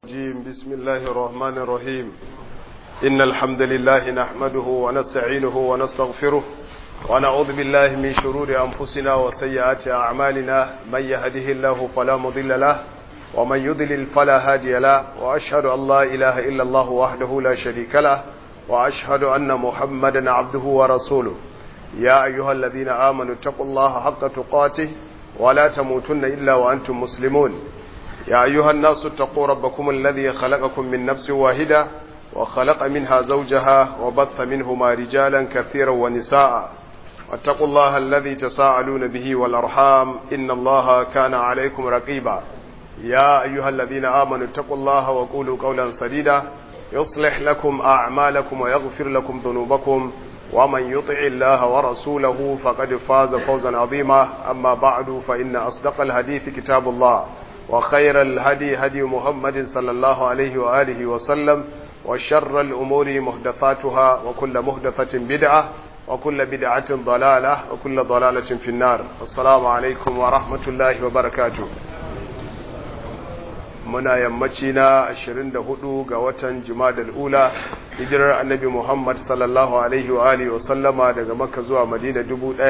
الرجيم بسم الله الرحمن الرحيم إن الحمد لله نحمده ونستعينه ونستغفره ونعوذ بالله من شرور أنفسنا وسيئات أعمالنا من يهده الله فلا مضل له ومن يضلل فلا هادي له وأشهد أن لا إله إلا الله وحده لا شريك له وأشهد أن محمدا عبده ورسوله يا أيها الذين آمنوا اتقوا الله حق تقاته ولا تموتن إلا وأنتم مسلمون يا أيها الناس اتقوا ربكم الذي خلقكم من نفس واحدة وخلق منها زوجها وبث منهما رجالا كثيرا ونساء واتقوا الله الذي تساءلون به والأرحام إن الله كان عليكم رقيبا يا أيها الذين آمنوا اتقوا الله وقولوا قولا سديدا يصلح لكم أعمالكم ويغفر لكم ذنوبكم ومن يطع الله ورسوله فقد فاز فوزا عظيما أما بعد فإن أصدق الحديث كتاب الله وخير الهدي هدي محمد صلى الله عليه وآله وسلم وشر الأمور محدثاتها وكل محدثة بدعة وكل بدعة ضلالة وكل ضلالة في النار السلام عليكم ورحمة الله وبركاته muna yammaci na 24 ga watan Jumadal Ula hijirar Annabi Muhammad sallallahu alaihi wa alihi wa sallama daga Makka zuwa Madina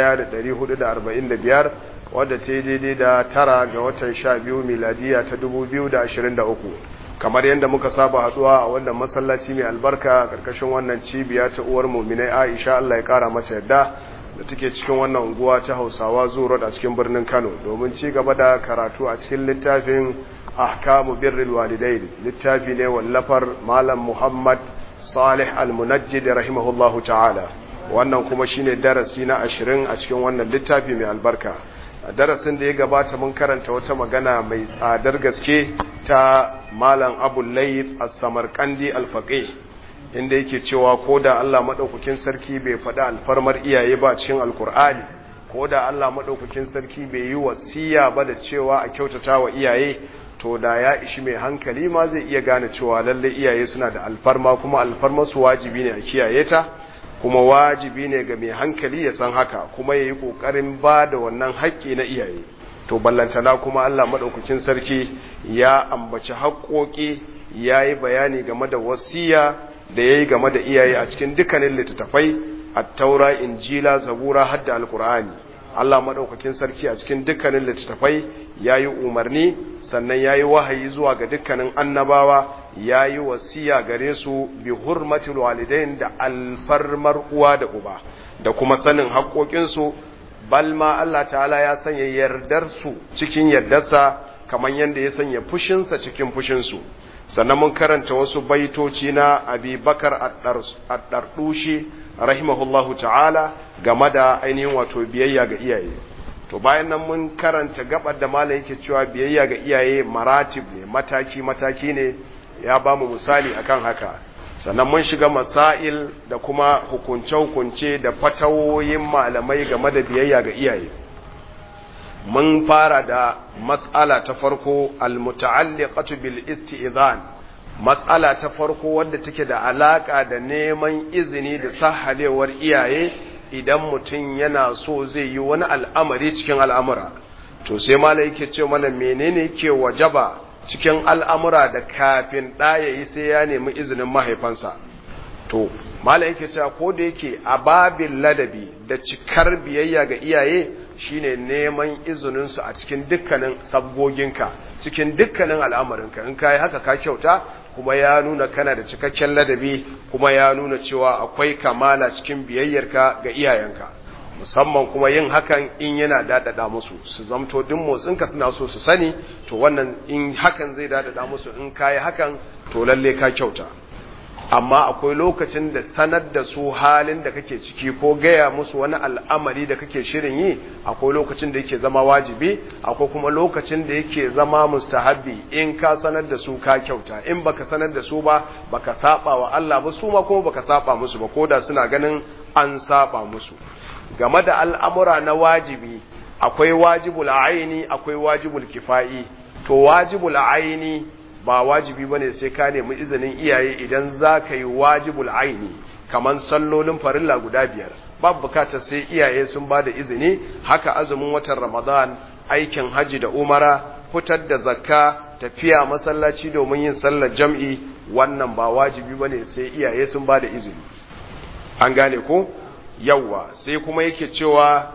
1445 wadda ta yi daidai da tara ga watan 12 miladiya ta 2023 kamar yadda muka saba haduwa a wannan masallaci mai albarka karkashin wannan cibiya ta uwar mu'minai Aisha Allah ya kara mata yadda da take cikin wannan unguwa ta Hausawa Zuro a cikin birnin Kano domin ci gaba da karatu a cikin littafin ahkamu birril walidain littafi ne wallafar malam muhammad salih al-munajjid rahimahullahu ta'ala wannan kuma shine darasi na ashirin a cikin wannan littafi mai albarka a darasin da ya gabata mun karanta wata magana mai tsadar gaske ta malam abu layth as-samarkandi al-faqih inda yake cewa ko da Allah madaukakin sarki bai faɗa alfarmar iyaye ba cikin alkur'ani ko da Allah madaukakin sarki bai yi wasiya ba da cewa a kyautata wa iyaye to da ya ishi mai hankali ma zai iya gane cewa lalle iyaye suna da alfarma kuma alfarma su wajibi ne a kiyaye ta kuma wajibi ne ga mai hankali ya san haka kuma ya yi ƙoƙarin ba da wannan haƙƙi na iyaye to ballantana kuma Allah maɗaukakin sarki ya ambaci haƙƙoƙi ya yi bayani game da wasiya da ya yi game da iyaye a cikin dukkanin littattafai a taura injila zabura hadda alkur'ani Allah maɗaukakin sarki a cikin dukkanin littattafai ya yi umarni sannan ya yi wahayi zuwa ga dukkanin annabawa ya yi wasiya gare su bi hurmatul walidain da alfarmar uwa da uba da kuma sanin haƙoƙinsu balma Allah ta'ala ya sanya yardarsu cikin yardarsa kamar yadda ya sanya fushinsa cikin fushinsu sannan mun karanta wasu baitoci na abi bakar addardushi rahimahullahu ta'ala game da ainihin wato biyayya ga iyaye to bayan nan mun karanta gabar da malam yake cewa biyayya ga iyaye maratib ne mataki mataki ne ya ba mu misali akan haka sannan mun shiga masail da kuma hukunce hukunce da fatawoyin malamai game da biyayya ga iyaye mun fara da mas'ala ta farko almuta'alliqatu bil isti'zan mas'ala ta farko wadda take da alaka da neman izini da sahalewar iyaye idan mutum yana so zai yi wani al'amari cikin al'amura to sai mala yake ce mana menene ke wajaba cikin al'amura da kafin ɗaya yi sai ya nemi izinin mahaifansa to mala yake cewa ko da yake a babin ladabi da cikar biyayya ga iyaye shine neman izininsu a cikin dukkanin sabgoginka cikin dukkanin al'amarinka in ka yi haka ka kyauta kuma ya nuna kana da cikakken ladabi kuma ya nuna cewa akwai kamala cikin biyayyarka ga iyayenka musamman kuma yin hakan in yana dadada musu su zamto duk motsinka suna so su sani to wannan in hakan zai dadada musu in kayi hakan to lalle ka kyauta amma akwai lokacin da sanar da su halin da kake ciki ko gaya musu wani al'amari da kake shirin yi akwai lokacin da yake zama wajibi akwai kuma lokacin da yake zama mustahabbi in ka sanar da su ka kyauta in baka sanar da su ba baka saba wa Allah ba su ma kuma baka saba musu ba koda suna ganin an saba musu game da al'amura na wajibi akwai wajibul aini akwai wajibul kifa'i to wajibul aini ba wajibi bane sai ka nemi izinin iyaye idan za ka yi wajibul aini kaman sallolin farilla guda biyar babu bukatar sai iyaye sun ba da izini haka azumin watan ramadan aikin haji da umara fitar da zakka tafiya masallaci domin yin sallar jam'i wannan ba wajibi bane sai iyaye sun ba da izini an gane ko yawwa sai kuma yake cewa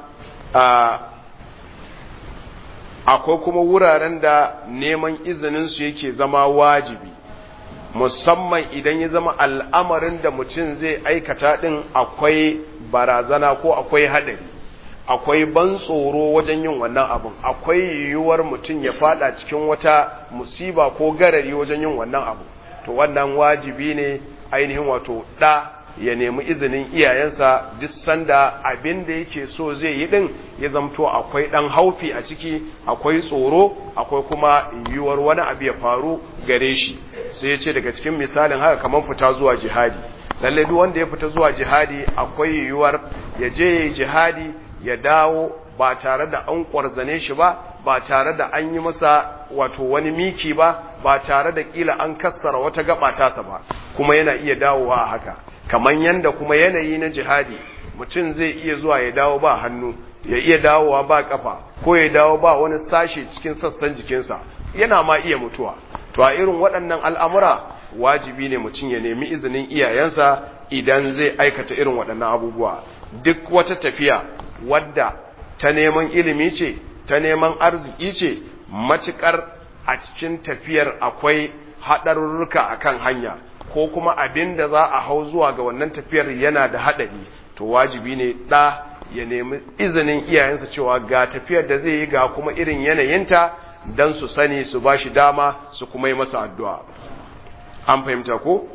akwai kuma wuraren da neman izininsu yake zama wajibi musamman idan ya zama al'amarin da mutum zai aikata ɗin akwai barazana ko akwai haɗari akwai ban tsoro wajen yin wannan abin akwai yiwuwar mutum ya fada cikin wata musiba ko garari wajen yin wannan abu to wannan wajibi ne ainihin wato ɗa ya nemi izinin iyayensa duk sanda abin da yake so zai yi din ya zamto akwai dan haufi a ciki akwai tsoro akwai kuma yiwuwar wani abu ya faru gare shi sai ya ce daga cikin misalin haka kamar fita zuwa jihadi lalle duk wanda ya fita zuwa jihadi akwai yiwuwar ya je ya jihadi ya dawo ba tare da an kwarzane shi ba ba tare da an yi masa wato wani miki ba ba tare da kila an kassara wata gaba tasa ba kuma yana iya dawowa a haka kamar yanda kuma yanayi na jihadi mutum zai iya zuwa ya dawo ba hannu ya iya dawowa ba kafa ko ya dawo ba wani sashe cikin sassan jikinsa yana ma iya mutuwa to a irin waɗannan al'amura wajibi ne mutum ya nemi izinin iyayensa idan zai aikata irin waɗannan abubuwa duk wata tafiya wadda ta neman ilimi ce ta neman arziki ce matuƙar a cikin tafiyar akwai haɗarurruka akan hanya ko kuma abin da za a hau zuwa ga wannan tafiyar yana da haɗari to wajibi ne ɗa ya nemi izinin iyayensa cewa ga tafiyar da zai yi ga kuma irin yanayinta don su sani su ba shi dama su kuma yi masa addu'a an fahimta ko?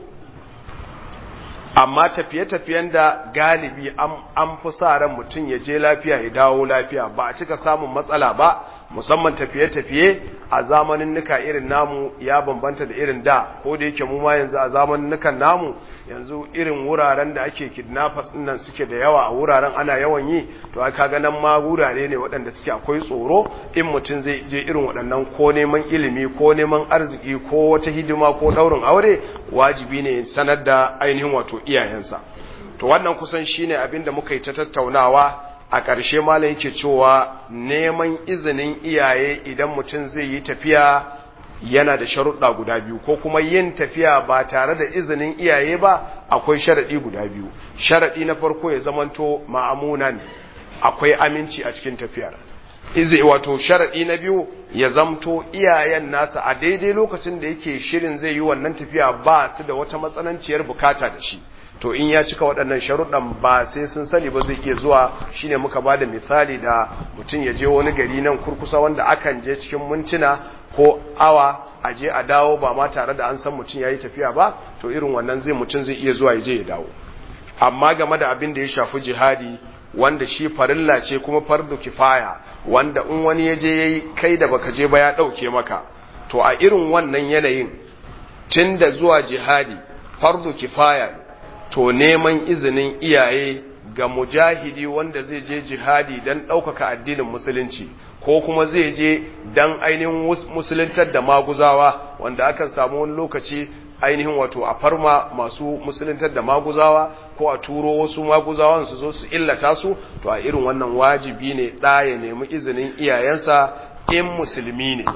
amma tafiye-tafiyen da galibi an fi sa ran mutum ya je lafiya ya dawo lafiya ba a cika samun matsala ba musamman tafiye-tafiye a zamanin nuka irin namu ya bambanta da irin da ko da yake mu ma yanzu a zamanin nukan namu yanzu irin wuraren da ake kidnappers nan suke da yawa a wuraren ana yawan yi to aka ga nan ma wurare ne waɗanda suke akwai tsoro in mutum zai je irin waɗannan ko neman ilimi ko neman arziki ko wata hidima ko ɗaurin aure wajibi ne sanar da ainihin wato iyayensa to wannan kusan shine abin da muka yi ta tattaunawa a ƙarshe malam yake cewa neman izinin iyaye idan mutum zai yi tafiya yana da sharuɗa guda biyu ko kuma yin tafiya ba tare da izinin iyaye ba akwai sharaɗi guda biyu sharaɗi na farko ya zamanto ma'amunan akwai aminci a cikin tafiyar izi wato sharaɗi na biyu ya zamto iyayen nasa a daidai lokacin da yake shirin zai yi wannan tafiya ba su da wata matsananciyar bukata da shi to in ya cika waɗannan sharuɗan ba sai sun sani ba zai iya zuwa shine muka ba da misali da mutum ya je wani gari nan kurkusa wanda akan je cikin mintuna ko awa a je a dawo ba ma tare da an san mutum ya yi tafiya ba to irin wannan zai mutum zai iya zuwa ya je ya dawo amma game da abin da ya shafi jihadi wanda shi farilla ce kuma fardu kifaya wanda in wani ya je yayi kai da baka je ba ya ɗauke maka to a irin wannan yanayin tun da zuwa jihadi fardu kifaya ne to neman izinin iyaye ga mujahidi wanda zai je jihadi don ɗaukaka addinin musulunci ko kuma zai je don ainihin musuluntar da maguzawa wanda akan samu wani lokaci ainihin wato a farma masu musuluntar da maguzawa ko a turo wasu maguzawan su zo su illata su to a irin wannan wajibi ne ɗa ya nemi izinin iyayensa in musulmi ne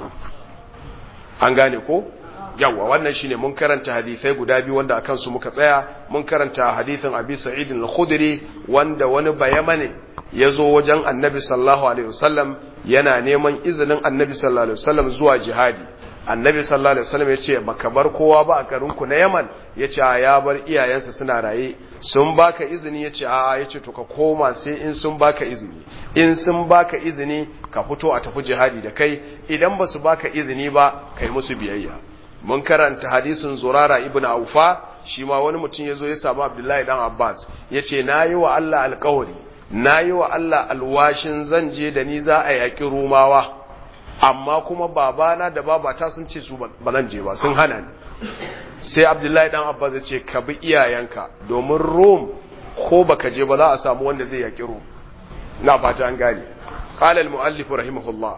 an gane ko yawa wannan shine mun karanta hadisai guda biyu wanda akan su muka tsaya mun karanta hadisin Abi Sa'id al-Khudri wanda wani bayamane yazo wajen Annabi sallallahu alaihi wasallam yana neman izinin Annabi sallallahu alaihi wasallam zuwa jihadi Annabi sallallahu alaihi wasallam yace baka bar kowa ba a garin ku na Yaman yace ya bar iyayensa suna raye sun baka izini yace a yace to ka koma sai in sun baka izini in sun baka izini ka fito a tafi jihadi da kai idan basu baka izini ba kai musu biyayya mun karanta hadisin zurara ibn aufa shi ma wani mutum ya zo ya samu abdullahi dan abbas ya ce na yi wa allah alkawari na yi wa allah alwashin zan je da ni za a yaƙi rumawa amma kuma babana da babata sun ce su ba zan je ba sun hana ni sai abdullahi dan abbas ya ce ka bi iyayenka domin rom ko baka je ba za a samu wanda zai yaƙi rom na fata an gane قال المؤلف رحمه الله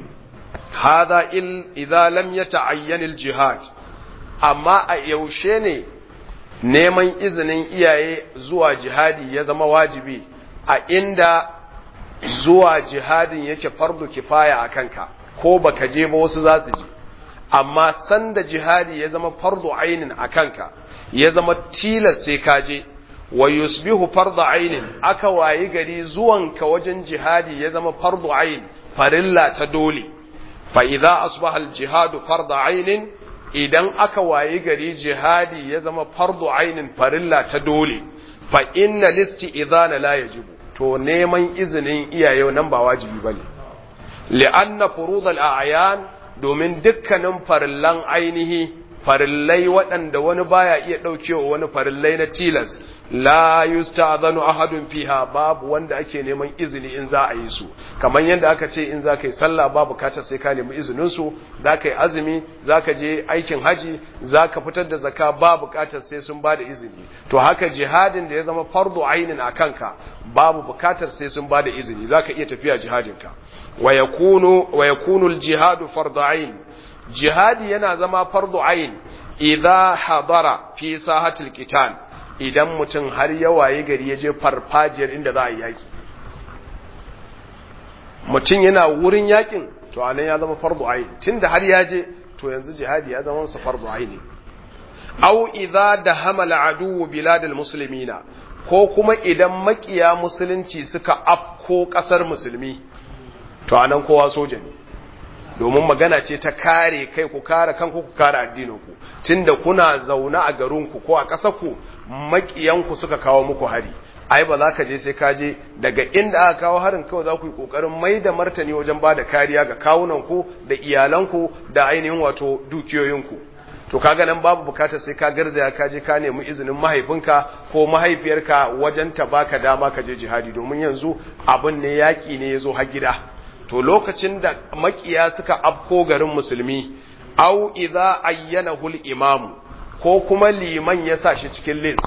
هذا إذا لم يتعين الجهاد amma a yaushe ne neman izinin iyaye zuwa jihadi ya zama wajibi a inda zuwa jihadin yake fardu kifaya a kanka ko baka je ba wasu za su je amma sanda jihadi ya zama fardu ainin a kanka ya zama tilas sai ka je wa yusbihu fardu ainin aka wayi gari zuwanka wajen jihadi ya zama fardu ain farilla ta dole fa idza asbaha al jihadu fardu ainin idan aka wayi gari jihadi ya zama fardu ainin farilla ta dole fa inna listi idana la yajibu to neman izinin iyaye nan ba wajibi bane li'anna furud al-a'yan domin dukkanin farillan ainihi farillai waɗanda wani baya iya ɗaukewa wani farillai na tilas la yusta'zanu ahadun fiha babu wanda ake neman izini in za a yi su kamar yadda aka ce in za ka yi sallah babu bukatar sai ka nemi izinin su za ka yi azumi za ka je aikin haji za ka fitar da zaka ba bukatar sai sun ba da izini to haka jihadin da ya zama fardu ainin a kanka babu bukatar sai sun ba da izini za ka iya tafiya jihadinka wa yakunu wa yakunu al-jihadu fardu ain jihadi yana zama fardu ain idza hadara fi sahatil qital idan mutum har ya waye gari ya je farfajiyar inda za a yi yaki mutum yana wurin yakin to anan ya zama fardu ain tunda har ya je to yanzu jihadi ya zama sa fardu ain aw idza dahama al-adu bilad al-muslimina ko kuma idan makiya musulunci suka afko kasar musulmi to anan kowa soja ne domin magana ce ta kare kai ku kare kanku ku kare addininku tunda kuna zaune a garinku ko a ƙasarku makiyanku suka kawo muku hari ai ba za ka je sai ka je daga inda aka kawo harin kawai za ku yi ƙoƙarin mai da martani wajen ba da kariya ga kawunanku da iyalanku da ainihin wato dukiyoyinku to kaga nan babu bukatar sai ka garzaya ka je ka nemi izinin mahaifinka ko mahaifiyarka wajen ta baka dama ka je jihadi domin yanzu abin ne yaƙi ne ya zo har gida to lokacin da makiya suka afko garin musulmi au idza ayyanahu al-imam ko kuma liman ya sa shi cikin list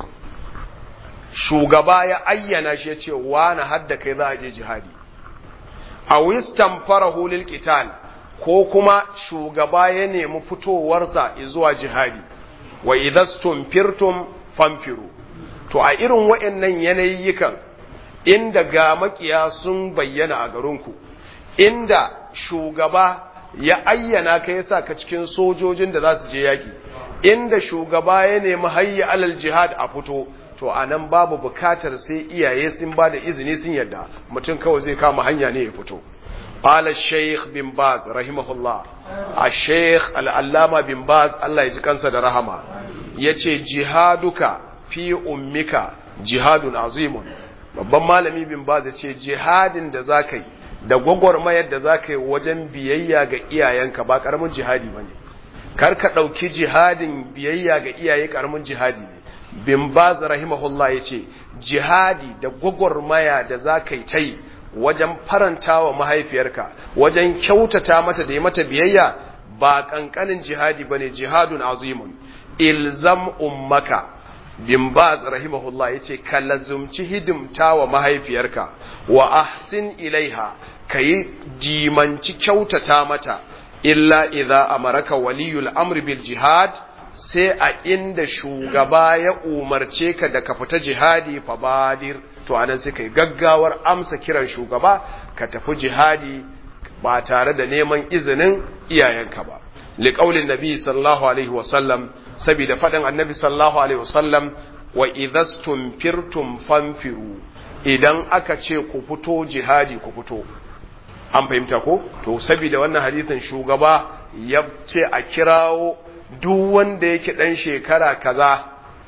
shugaba ya ayyana shi yace wani hadda kai za a je jihadi aw istanfarahu lil qital ko kuma shugaba ya nemi fitowarsa zuwa jihadi wa idastumfirtum famfiru to a irin waɗannan yanayikan inda ga makiya sun bayyana a garinku inda shugaba ya ayyana ka yasa ka cikin sojojin da za su je yaki inda shugaba ya nemi hayya alal jihad a fito to anan babu bukatar sai iyaye sun ba da izini sun yadda mutum kawai zai kama hanya ne ya fito qala shaykh bin baz rahimahullah a shaykh al-allama bin baz Allah ya ji kansa da rahama yace jihaduka fi ummika jihadun azimun babban malami bin baz yace jihadin da zakai yi da gwagwarmayar da za ka yi wajen biyayya ga iyayenka ba ƙaramin jihadi ba ne kar ka ɗauki jihadin biyayya ga iyaye ƙaramin jihadi ne bin baz rahimahullah ya ce jihadi da gwagwarmaya da za ka yi ta yi wajen faranta wa mahaifiyarka wajen kyautata mata da yi mata biyayya ba ƙanƙanin jihadi ba ne jihadun azimun ilzam ummaka bin baz rahimahullah yace ka lazumci hidimta wa mahaifiyarka wa ahsin ilaiha kayi jimanci kyautata mata illa idza amaraka waliyul amri bil jihad sai a inda shugaba ya umarce ka da ka fita jihadi fa badir to anan sai kai gaggawar amsa kiran shugaba ka tafi jihadi ba tare da neman izinin iyayenka ba liqaulin nabi sallallahu alaihi wasallam saboda faɗin annabi sallallahu alaihi wasallam wa idastum firtum fanfiru idan aka ce ku fito jihadi ku fito an fahimta ko to saboda wannan hadisin shugaba ya ce a kirawo duk wanda yake dan shekara kaza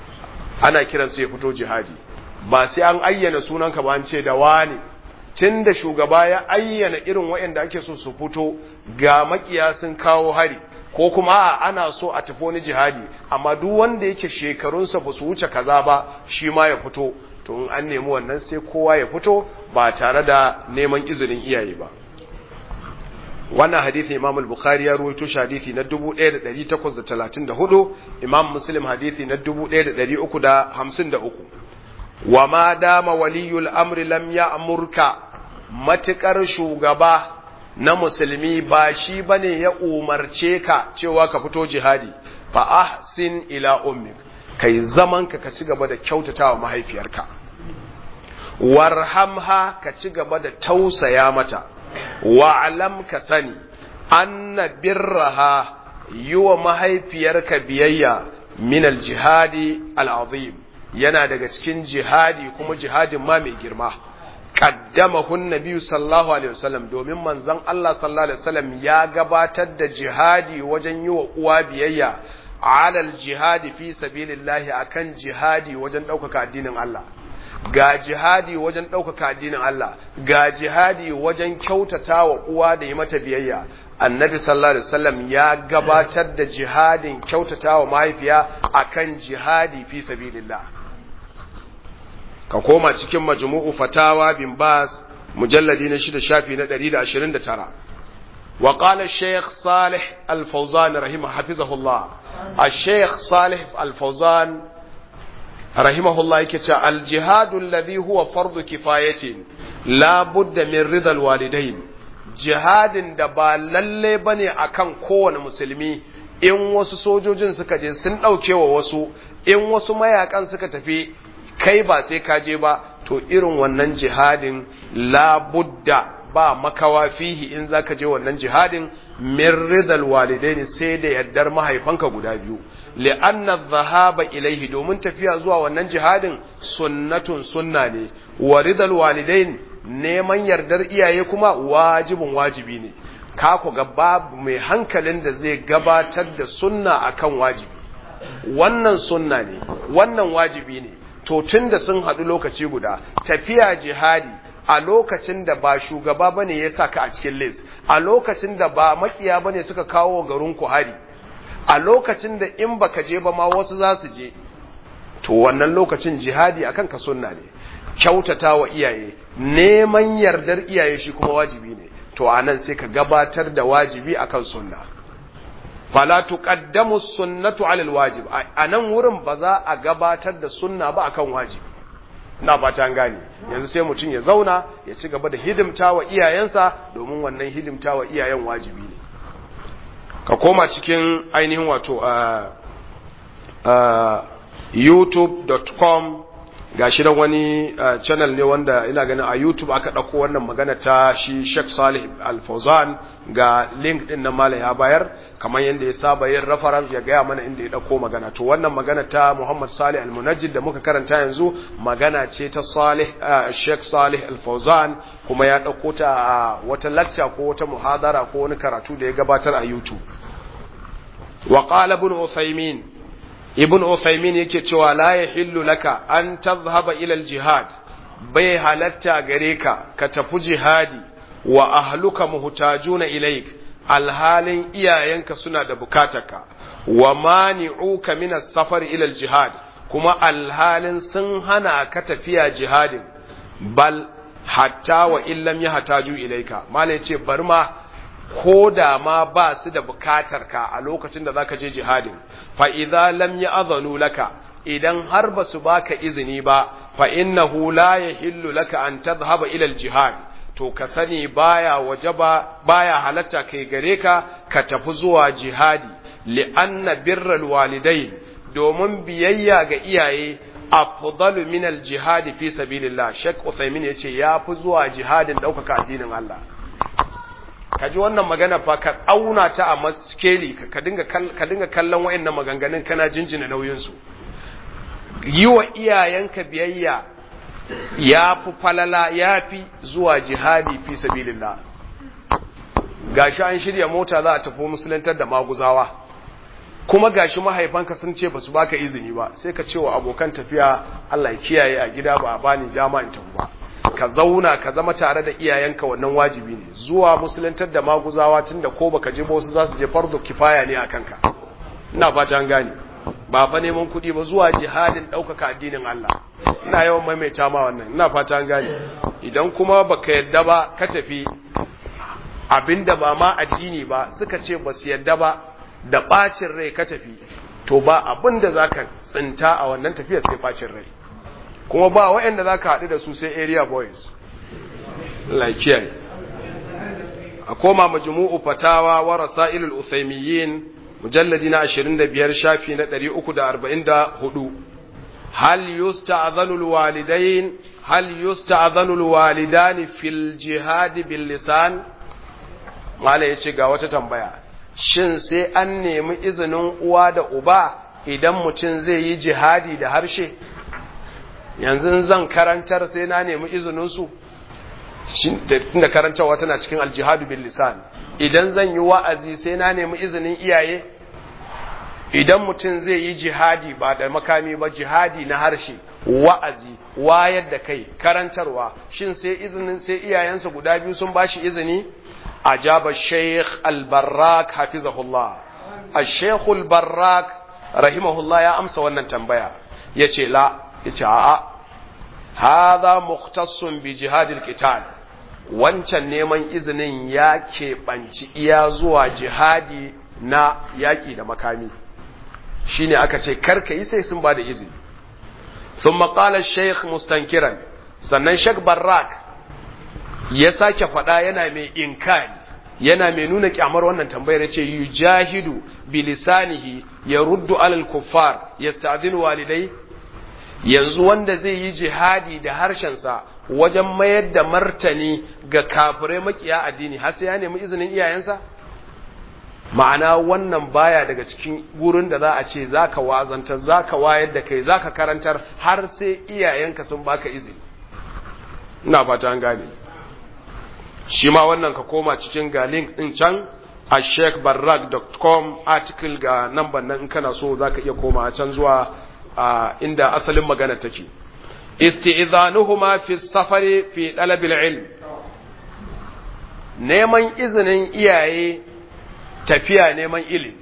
ana kiransa ya fito jihadi ba sai an ayyana sunanka ba an ce da wani tun da shugaba ya ayyana irin waɗanda ake so su fito ga makiya sun kawo hari ko kuma ana so a tafi wani jihadi amma duk wanda yake shekarunsa ba su wuce kaza ba shi ma ya fito to in an nemi wannan sai kowa ya fito ba tare da neman izinin iyaye ba wannan hadithi imam al-bukhari ya ruwaito shi hadithi na 1834 imam muslim hadithi na 1353 wa ma dama waliyul amri lam ya'murka matukar shugaba na musulmi ba shi bane ya umarce ka cewa ka fito jihadi fa ahsin ila ummik kai zaman ka ka ci gaba da kyautatawa mahaifiyarka warhamha ka ci gaba da tausaya mata wa'alam ka sani anna birraha yi wa mahaifiyarka biyayya min al-jihadi al-azim yana daga cikin jihadi kuma jihadin ma mai girma qaddamahu an-nabi sallallahu alaihi wasallam domin manzon Allah sallallahu alaihi wasallam ya gabatar da jihadi wajen yi wa uwa biyayya alal jihadi fi sabilillahi akan jihadi wajen ɗaukaka addinin Allah ga jihadi wajen ɗaukaka addinin Allah ga jihadi wajen kyautata wa uwa da yi mata biyayya annabi sallallahu alaihi wasallam ya gabatar da jihadin kyautata wa mahaifiya akan jihadi fi sabilillah ka koma cikin majmu'u fatawa bin bas mujalladi na shida shafi na 129 wa qala shaykh salih al-fawzan rahimahu hafizahullah الشيخ صالح الفوزان رحمه الله كتا الجهاد الذي هو فرض كفاية لا بد من رضا الوالدين jihadin da ba lalle bane akan kowane musulmi in wasu sojojin suka je sun ɗauke wa wasu in wasu mayakan suka tafi kai ba sai ka je ba to irin wannan jihadin labudda ba makawa fihi in zaka je wannan jihadin min ridal walidaini sai da yaddar mahaifanka guda biyu li'anna dhahaba ilaihi domin tafiya zuwa wannan jihadin sunnatun sunna ne wa ridal walidain neman yardar iyaye kuma wajibin wajibi ne ka ku ga babu mai hankalin da zai gabatar da sunna akan wajibi wannan sunna ne wannan wajibi ne to tunda sun haɗu lokaci guda tafiya jihadi a lokacin da ba shugaba bane ya saka a cikin list a lokacin da ba makiya bane suka kawo garin ku hari a lokacin da in baka je ba ma wasu za su je to wannan lokacin jihadi akan ka sunna ne kyautata wa iyaye neman yardar iyaye shi kuma wajibi ne to anan sai ka gabatar da wajibi akan sunna fala tuqaddamu sunnatu ala alwajib anan wurin ba za a gabatar da sunna ba akan wajibi na fata an gane yanzu sai mutum ya zauna ya ci gaba da hidimta wa iyayensa domin wannan hidimta wa iyayen wajibi ne ka koma cikin ainihin wato a youtube.com ga shi da wani channel ne wanda ina ganin a youtube aka ɗauko wannan magana ta shi Sheikh Salih Al-Fawzan ga link din na mala ya bayar kamar yadda ya saba yin reference ya gaya mana inda ya ɗauko magana to wannan magana ta Muhammad Salih Al-Munajjid da muka karanta yanzu magana ce ta Salih Sheikh Salih Al-Fawzan kuma ya ɗauko ta a wata lecture ko wata muhadara ko wani karatu da ya gabatar a YouTube wa qala ibn Uthaymeen ibn Uthaymin yake cewa la yahillu laka an tadhhaba ila al-jihad bai halatta gare ka ka tafi jihadi wa ahluka muhtajuna ilaik alhalin iyayenka suna da bukatarka wa mani'uka min as-safar ila al-jihad kuma alhalin sun hana ka tafiya jihadin bal hatta wa illam yahtaju ilaika malai ce bar ma ko da ma ba su da bukatar ka a lokacin da zaka je jihadin fa idza lam ya'zanu laka idan har ba su baka izini ba fa innahu la yahillu laka an tadhhaba ila al-jihad to ka sani baya wajaba baya halatta kai gare ka ka tafi zuwa jihadi li anna birral walidain domin biyayya ga iyaye afdalu min al-jihad fi sabilillah Sheikh Uthaymeen yace yafi zuwa jihadin daukaka addinin Allah ka ji wannan magana fa ka auna ta a maskeli ka dinga ka dinga kallon wayannan maganganun kana jinjina nauyin su yi wa iyayenka biyayya ya fi falala ya fi zuwa jihadi fi sabilillah gashi an shirya mota za a tafi musulantar da maguzawa kuma gashi mahaifanka sun ce basu baka izini ba sai ka ce wa abokan tafiya Allah ya kiyaye a gida ba a bani dama in tafi ba ka zauna ka zama tare da iyayenka wannan wajibi ne zuwa musulantar da maguzawa tunda ko baka je ba wasu za su je fardo kifaya ne a kanka ina fata an gane ba fa neman kuɗi ba zuwa jihadin ɗaukaka addinin Allah ina yawan maimaita ma wannan ina fata an gane idan kuma baka yadda ba ka tafi abinda ba ma addini ba suka ce ba su yadda ba da ɓacin rai ka tafi to ba abinda za ka tsinta a wannan tafiyar sai ɓacin rai kuma ba waɗanda za ka haɗu da su sai area boys laikiyar a koma majmu'u fatawa wa rasailul uthaymiyyin mujalladi na 25 shafi na 344 hal yusta'dhanu alwalidain hal yusta'dhanu alwalidan fil jihad bil lisan mala yace ga wata tambaya shin sai an nemi izinin uwa da uba idan mutum zai yi jihadi da harshe yanzu zan karantar sai na nemi izininsu da karantarwa tana cikin aljihadu bil lisan idan zan yi wa'azi sai na nemi izinin iyaye idan mutum zai yi jihadi ba da makami ba jihadi na harshe wa'azi wayar da kai karantarwa shin sai izinin sai iyayensa guda biyu sun bashi izini ajaba sheikh al-barrak hafizahullah al-sheikh al-barrak rahimahullah ya amsa wannan tambaya yace la yace a'a hadha mukhtassun bi jihadil qital wancan neman izinin ya keɓanci iya zuwa jihadi na yaƙi da makami shine aka ce karka yi sai sun ba da izini sun maƙalar sheikh mustankiran sannan sheikh barrak ya sake faɗa yana mai inkari yana mai nuna kyamar wannan tambayar ce yujahidu bilisanihi ya ruddu alal kuffar yasta'dhinu walidai yanzu wanda zai yi jihadi da harshensa wajen mayar da martani ga kafirai makiya addini har sai ya nemi izinin iyayensa ma'ana wannan baya daga cikin gurin da za a ce zaka wazantar zaka wayar da kai zaka karantar har sai iyayenka sun baka izini ina fata an gane shi ma wannan ka koma cikin ga link din can a sheikbarrak.com article ga number nan in kana so zaka iya koma can zuwa inda asalin magana take isti'zanuhuma fi safari fi dalabil ilm neman izinin iyaye tafiya neman ilimi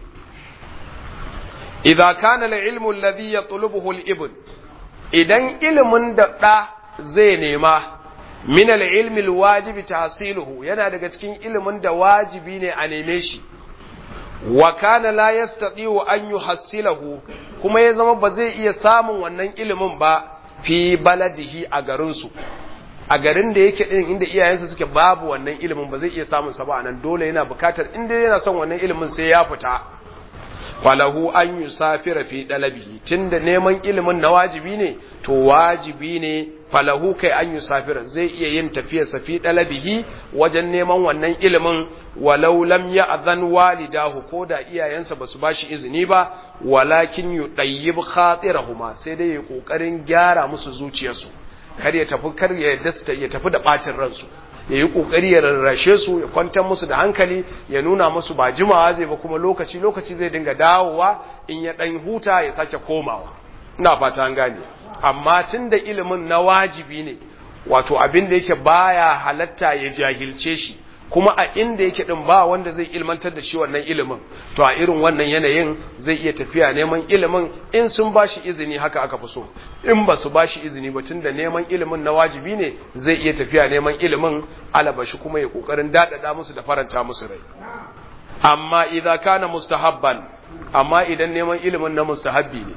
idza kana al-ilmu alladhi yatlubuhu al-ibn idan ilimin da da zai nema min al-ilmi al-wajibi tahsiluhu yana daga cikin ilimin da wajibi ne a neme shi wa kana la yastati'u an yuhassilahu kuma ya zama ba zai iya samun wannan ilimin ba fi baladihi a garinsu a garin da yake din inda iyayensa suke babu wannan ilimin ba zai iya samun sa ba anan dole yana bukatar inda yana son wannan ilimin sai ya fita falahu an yusafira fi dalabihi tunda neman ilimin na wajibi ne to wajibi ne falahu kai an yusafira zai iya yin tafiyar sa fi dalabihi wajen neman wannan ilimin walau lam ya'zan walidahu ko da iyayensa basu bashi izini ba walakin yudayyib khatirahuma sai dai ya kokarin gyara musu zuciyarsu kar ya tafi kar ya dasta ya tafi da bacin ransu ya yi kokari ya rarrashe su ya kwantar musu da hankali ya nuna musu ba jimawa zai ba kuma lokaci lokaci zai dinga dawowa in ya dan huta ya sake komawa ina fata an gane amma tunda ilimin na wajibi ne wato abin da yake baya halatta ya jahilce shi kuma a inda yake din ba wanda zai ilmantar da shi wannan ilimin to a irin wannan yanayin zai iya tafiya neman ilimin in sun bashi izini haka aka fi so in ba su bashi izini ba tunda neman ilimin na wajibi ne zai iya tafiya neman ilimin alabashi kuma ya kokarin dadada musu da faranta musu rai amma idza kana mustahabban amma idan neman ilimin na mustahabbi ne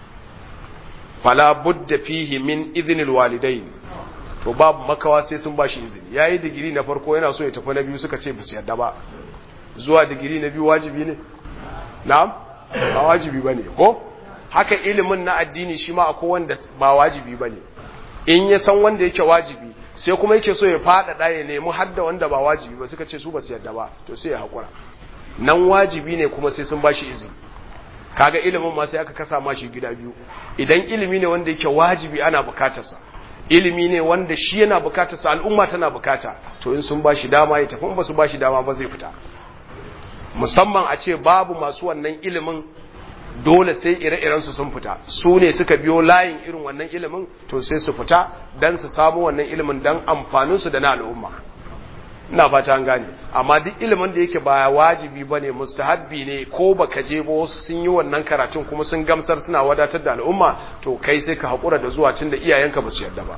fala budda fihi min idhnil walidain to babu makawa sai sun bashi izini yayi digiri na farko yana so ya tafi na biyu suka ce su yarda ba zuwa digiri na biyu wajibi ne na'am ba wajibi bane ko haka ilimin na addini shi ma akwai wanda ba wajibi bane in ya san wanda yake wajibi sai kuma yake so ya faɗaɗa ya nemi hadda wanda ba wajibi ba suka ce su ba su yarda ba to sai ya haƙura nan wajibi ne kuma sai sun bashi izini kaga ilimin ma sai aka kasa mashi gida biyu idan ilimi ne wanda yake wajibi ana bukatarsa ilimi ne wanda shi yana bukatarsa al'umma tana bukata to in sun bashi dama ya tafi in ba su bashi dama ba zai fita musamman a ce babu masu wannan ilimin dole sai ire-iren su sun fita su ne suka biyo layin irin wannan ilimin to sai su fita dan su samu wannan ilimin dan amfanin su da na al'umma ina fata an gane amma duk ilimin da yake ba wajibi bane mustahabbi ne ko baka je ba wasu sun yi wannan karatun kuma sun gamsar suna wadatar da al'umma to kai sai ka hakura da zuwa cin da iyayenka ba su yarda ba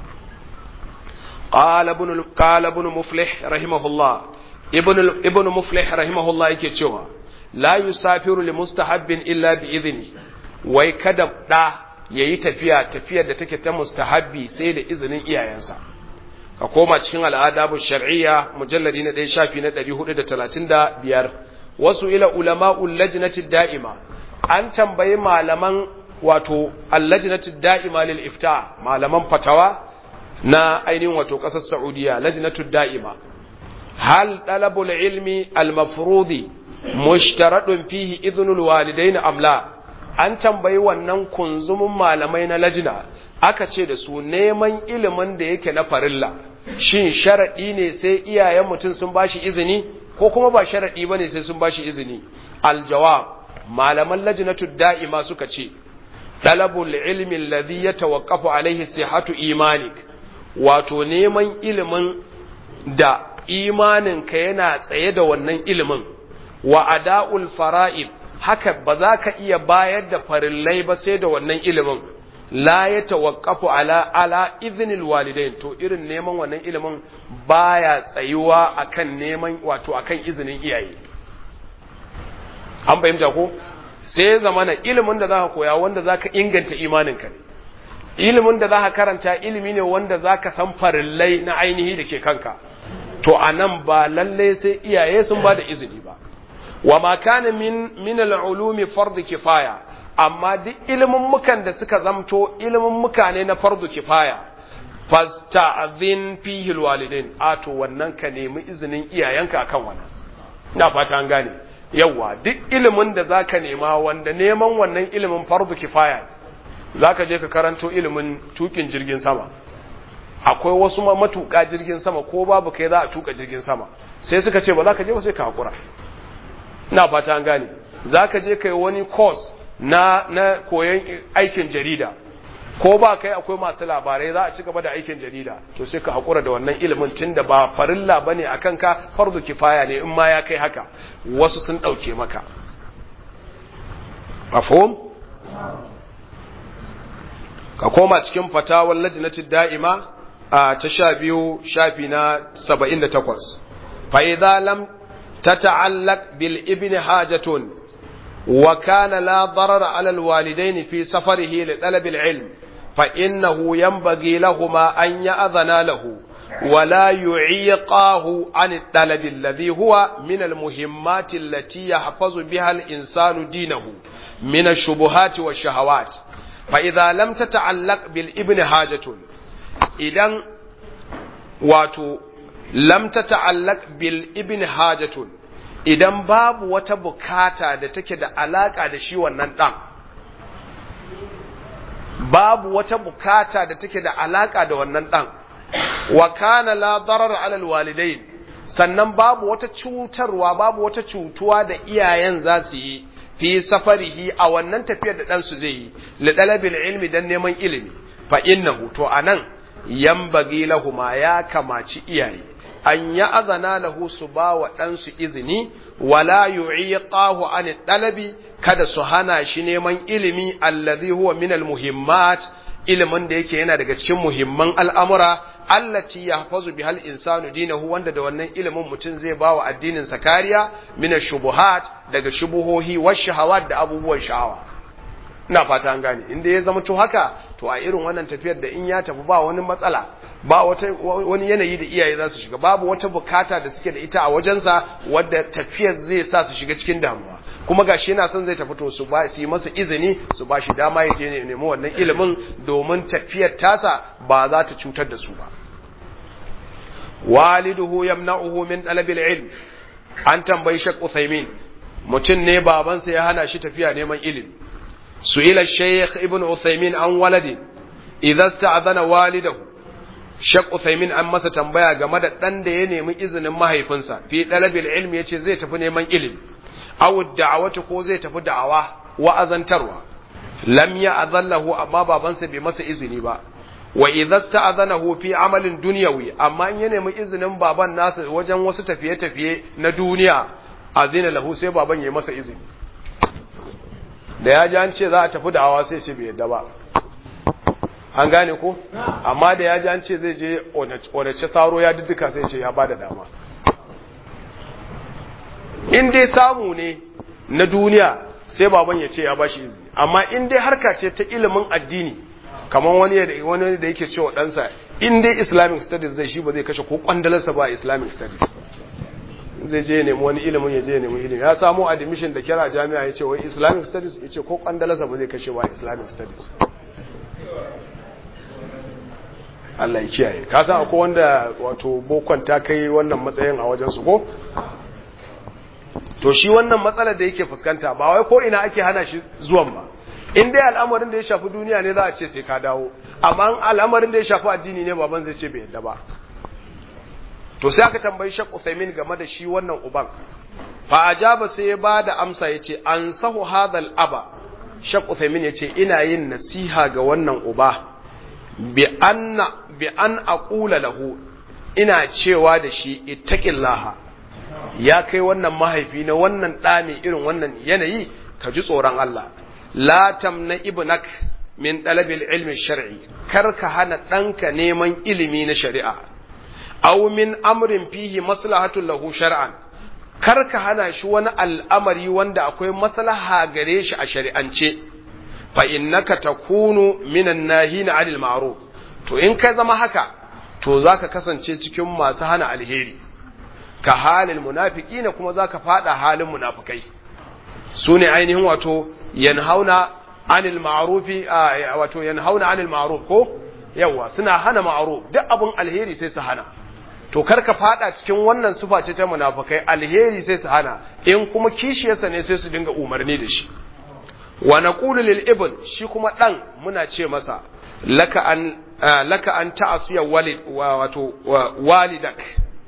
qala ibn qala ibn muflih rahimahullah ibn ibn muflih rahimahullah yake cewa la yusafiru li mustahabbin illa bi idni wai kada da yayi tafiya tafiyar da take ta mustahabbi sai da izinin iyayensa ka koma cikin al'adabu shar'iyya mujalladi na ɗaya shafi na ɗari hudu da talatin da biyar wasu ila ulama'ul lajnati da'ima an tambayi malaman wato allajnati da'ima lil ifta malaman fatawa na ainihin wato ƙasar saudiya lajnatu da'ima hal talabul ilmi al mafrudi mushtaradun fihi idhnul walidain amla an tambayi wannan kunzumin malamai na lajina aka ce da su neman ilimin da yake na farilla shin sharadi ne sai iyayen mutum sun bashi izini ko kuma ba sharadi bane sai sun bashi izini aljawab malaman lajnatu da'ima suka ce talabul ilmi alladhi yatawaqqafu alaihi sihhatu imanik wato neman ilimin da imaninka yana tsaye da wannan ilimin wa ada'ul fara'id haka ba za ka iya bayar da farillai ba sai da wannan ilimin la ya tawaqqafu ala ala iznil walidain to irin neman wannan ilimin baya tsayuwa akan neman wato akan izinin iyaye an fahimta ko sai zamana ilimin da zaka koya wanda zaka inganta imaninka ne ilimin da zaka karanta ilimi ne wanda zaka san farillai na ainihi da ke kanka to anan ba lalle sai iyaye sun ba da izini ba wa ma kana min min al-ulumi fard kifaya amma duk ilimin mukan da suka zamto ilimin muka ne na fardu kifaya fasta'zin fihi al-walidain a to wannan ka nemi izinin iyayenka akan wannan ina fata an gane yawa duk ilimin da zaka nema wanda neman wannan ilimin fardu kifaya zaka je ka karanto ilimin tukin jirgin sama akwai wasu matuƙa jirgin sama ko babu kai za a tuka jirgin sama sai suka ce ba za ka je ba sai ka hakura ina fata an gane za ka je kai wani course na na koyon aikin jarida ko ba kai akwai masu labarai za a ci gaba da aikin jarida to sai ka hakura da wannan ilimin tun da ba farilla bane akan ka farzu kifaya ne in ma ya kai haka wasu sun dauke maka mafhum ka koma cikin fatawar lajnatid da'ima a ta sha biyu shafi na saba'in da takwas fa'iza lam ta ta'allak bil ibn hajatun wa kana la darar alal walidaini fi safarihi li talabil ilm fa innahu yanbaghi lahuma an ya'dhana lahu ولا يعيقاه عن الطلب الذي هو من المهمات التي يحفظ بها الإنسان دينه من الشبهات والشهوات فإذا لم تتعلق بالابن حاجة idan wato lam ta ta'allaq bil ibn hajatun idan babu wata bukata da take da alaka da shi wannan dan babu wata bukata da take da alaka da wannan dan wa kana la darar ala alwalidain sannan babu wata cutarwa babu wata cutuwa da iyayen za su yi fi safarihi a wannan tafiyar da dan su zai yi li dalabil ilmi dan neman ilimi fa innahu to anan yambagi lahuma ya kamaci iyaye an ya azana lahu su ba wa ɗansu izini wala yu'iqahu an dalabi kada su hana shi neman ilimi allazi huwa min almuhimmat ilimin da yake yana daga cikin muhimman al'amura allati yahfazu bihal insanu dinahu wanda da wannan ilimin mutum zai ba wa addinin sa kariya min shubuhat daga shubuhohi wa shahawat da abubuwan sha'awa ina fata an gane inda ya zama to haka to a irin wannan tafiyar da in ya tafi ba wani matsala ba wata wani yanayi da iyaye za su shiga babu wata bukata da suke da ita a wajensa wadda tafiyar zai sa su shiga cikin damuwa kuma gashi yana son zai tafi to su ba su yi masa izini su ba shi dama ya je ne nemi wannan ilimin domin tafiyar tasa ba za ta cutar da su ba waliduhu yamna'uhu min talabil ilm an tambayi shak Uthaymin mutum ne babansa ya hana shi tafiya neman ilimi سئل الشيخ ابن عثيمين عن ولد إذا استأذن والده Shek Uthaymin an masa tambaya game da ɗan da ya nemi izinin mahaifinsa fi ɗalabil ilmi ya ce zai tafi neman ilimi, awu da'awata ko zai tafi da'awa wa'azantarwa, lam ya azallahu amma babansa bai masa izini ba, wa idza sta'adhanahu fi amalin dunyawi amma in ya nemi izinin baban nasa wajen wasu tafiye-tafiye na duniya azina lahu sai baban ya masa izini. da ya ji an ce za a tafi da'awa sai ce bai yadda ba an gane ko amma da ya ji an ce zai je onace saro ya duka sai ce ya ba da dama in dai samu ne na duniya sai baban ya ce ya ba shi izini amma in dai harka ce ta ilimin addini kamar wani wani da yake cewa ɗansa in dai islamic studies zai shi ba zai kashe ko kwandalarsa ba islamic studies zai je nemi wani ilimin ya je nemi ilimi ya samu admission da kira jami'a ya ce wai islamic studies ya ce ko kwandalasa ba zai kashe ba islamic studies Allah ya kiyaye ka san akwai wanda wato bokon ta kai wannan matsayin a wajen su ko to shi wannan matsalar da yake fuskanta ba wai ko ina ake hana shi zuwan ba in dai al'amarin da ya shafi duniya ne za a ce sai ka dawo amma al'amarin da ya shafi addini ne baban zai ce bai yadda ba to sai aka tambayi Sheikh Uthaymeen game da shi wannan uban fa ajaba sai ya bada amsa yace an sahu hadal aba Sheikh Uthaymeen yace ina yin nasiha ga wannan uba bi anna bi an aqula lahu ina cewa da shi ittaqillaha ya kai wannan mahaifi na wannan ɗa mai irin wannan yanayi ka ji tsoron Allah la tamna ibnak min talabil ilmi shar'i kar ka hana ɗanka neman ilimi na shari'a aw min amrin fihi maslahatun lahu shar'an kar ka hana shi wani al'amari wanda akwai maslaha gare shi a shari'ance fa innaka takunu minan nahina 'anil ma'ruf to in ka zama haka to zaka kasance cikin masu hana alheri ka halin munafiqina kuma zaka fada halin munafikai sune ainihin wato yanhauna 'anil ma'rufi wato yanhauna 'anil ma'ruf ko yawa suna hana ma'ruf duk abun alheri sai su hana to kar ka fada cikin wannan sufa ce ta munafikai alheri sai su hana in kuma kishiyarsa ne sai su dinga umarni da shi wa naqulu lil ibn shi kuma dan muna ce masa laka an laka an ta'asiya walid wato walidak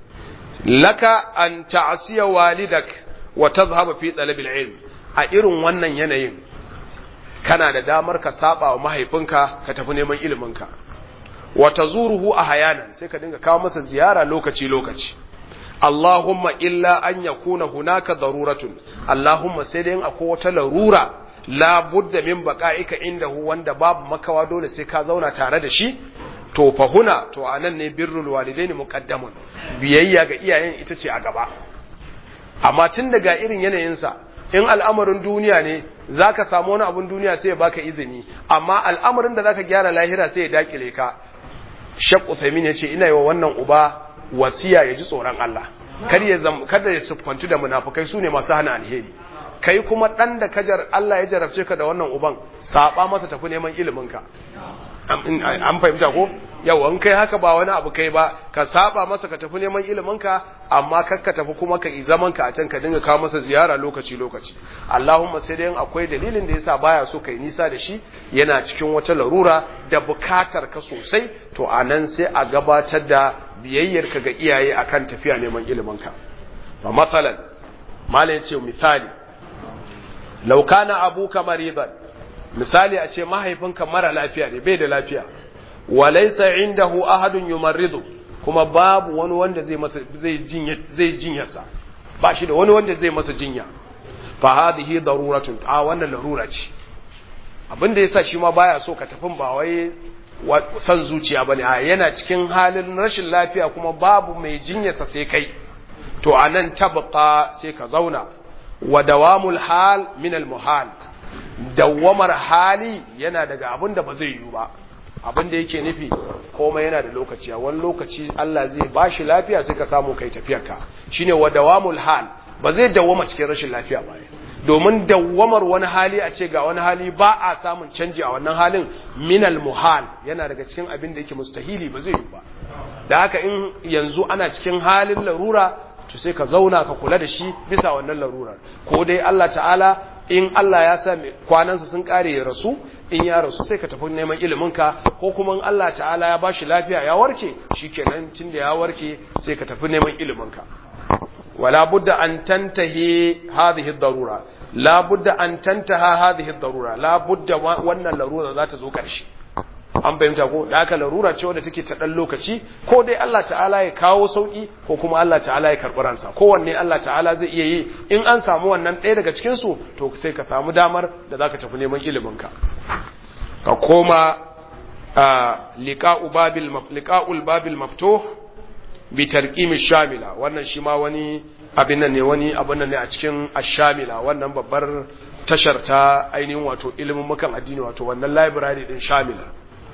laka an ta'asiya walidak wa tadhhabu fi talab ilm a irin wannan yanayin kana da damar ka saba wa mahaifinka ka tafi neman iliminka wa tazuruhu ahyanan sai ka dinga kawo masa ziyara lokaci lokaci Allahumma illa an yakuna hunaka daruratun Allahumma sai dai akwai wata larura la budda min baqa'ika indahu wanda babu makawa dole sai ka zauna tare da shi to fa huna to anan ne birrul walidaini muqaddamun biyayya ga iyayen ita ce a gaba amma tun daga irin yanayinsa in al'amarin duniya ne zaka samu wani abun duniya sai ya baka izini amma al'amarin da zaka gyara lahira sai ya dakile ka Shek Uthaymin ya ce ina yi wa wannan uba wasiya ya ji tsoron Allah kar ya zam kada ya siffantu da munafukai su ne masu hana alheri kai kuma dan da kajar Allah ya jarabce ka da wannan uban saba masa tafi neman ilimin ka an fahimta ko yau an kai haka ba wani abu kai ba ka saba masa ka tafi neman ilimin ka amma kar ka tafi kuma ka yi zaman ka a can ka dinga kawo masa ziyara lokaci lokaci Allahumma sai dai akwai dalilin da yasa baya so kai nisa da shi yana cikin wata larura da bukatar ka sosai to anan sai a gabatar da biyayyar ka ga iyaye akan tafiya neman ilimin ka fa masalan malai yace misali law kana abuka maridan misali a ce mahaifinka mara lafiya ne bai da lafiya walaisa indahu ahadun yumarridu kuma babu wani wanda zai masa zai jinya zai jinyarsa ba shi da wani wanda zai masa jinya fa hadhihi daruratun a wannan larura ce abin da yasa shi ma baya so ka tafin ba wai san zuciya bane a yana cikin halin rashin lafiya kuma babu mai jinyarsa sai kai to anan tabqa sai ka zauna wa dawamul hal min al muhal dawwamar hali yana daga abin da ba zai yiwu ba abin da yake nufi komai yana da lokaci a wani lokaci Allah zai bashi lafiya sai ka samu kai tafiyarka shine wa dawamul hal ba zai dawwama cikin rashin lafiya ba domin dawwamar wani hali a ce ga wani hali ba a samun canji a wannan halin minal muhal yana daga cikin abin da yake mustahili ba zai yi ba da haka in yanzu ana cikin halin larura to sai ka zauna ka kula da shi bisa wannan larurar ko dai Allah ta'ala in Allah ya sa kwanansa sun kare ya rasu in ya rasu sai ka tafi neman iliminka ko kuma in Allah ta'ala ya bashi lafiya ya warke shikenan tunda ya warke sai ka tafi neman iliminka wala budda an tantahi hadhihi ad-darura la budda an tantaha hadhihi ad-darura la budda wannan larura za ta zo karshe an fahimta ko da haka larura ce wadda take ta dan lokaci ko dai Allah ta'ala ya kawo sauki ko kuma Allah ta'ala ya karɓi ransa kowanne Allah ta'ala zai iya yi in an samu wannan ɗaya daga cikin su to sai ka samu damar da zaka tafi neman ilimin ka ka koma liqa'u babil liqa'ul babil maftuh bi tarqim shamila wannan shi ma wani abin nan ne wani abin nan ne a cikin ash-shamila wannan babbar tashar ta ainihin wato ilimin mukan addini wato wannan library din shamila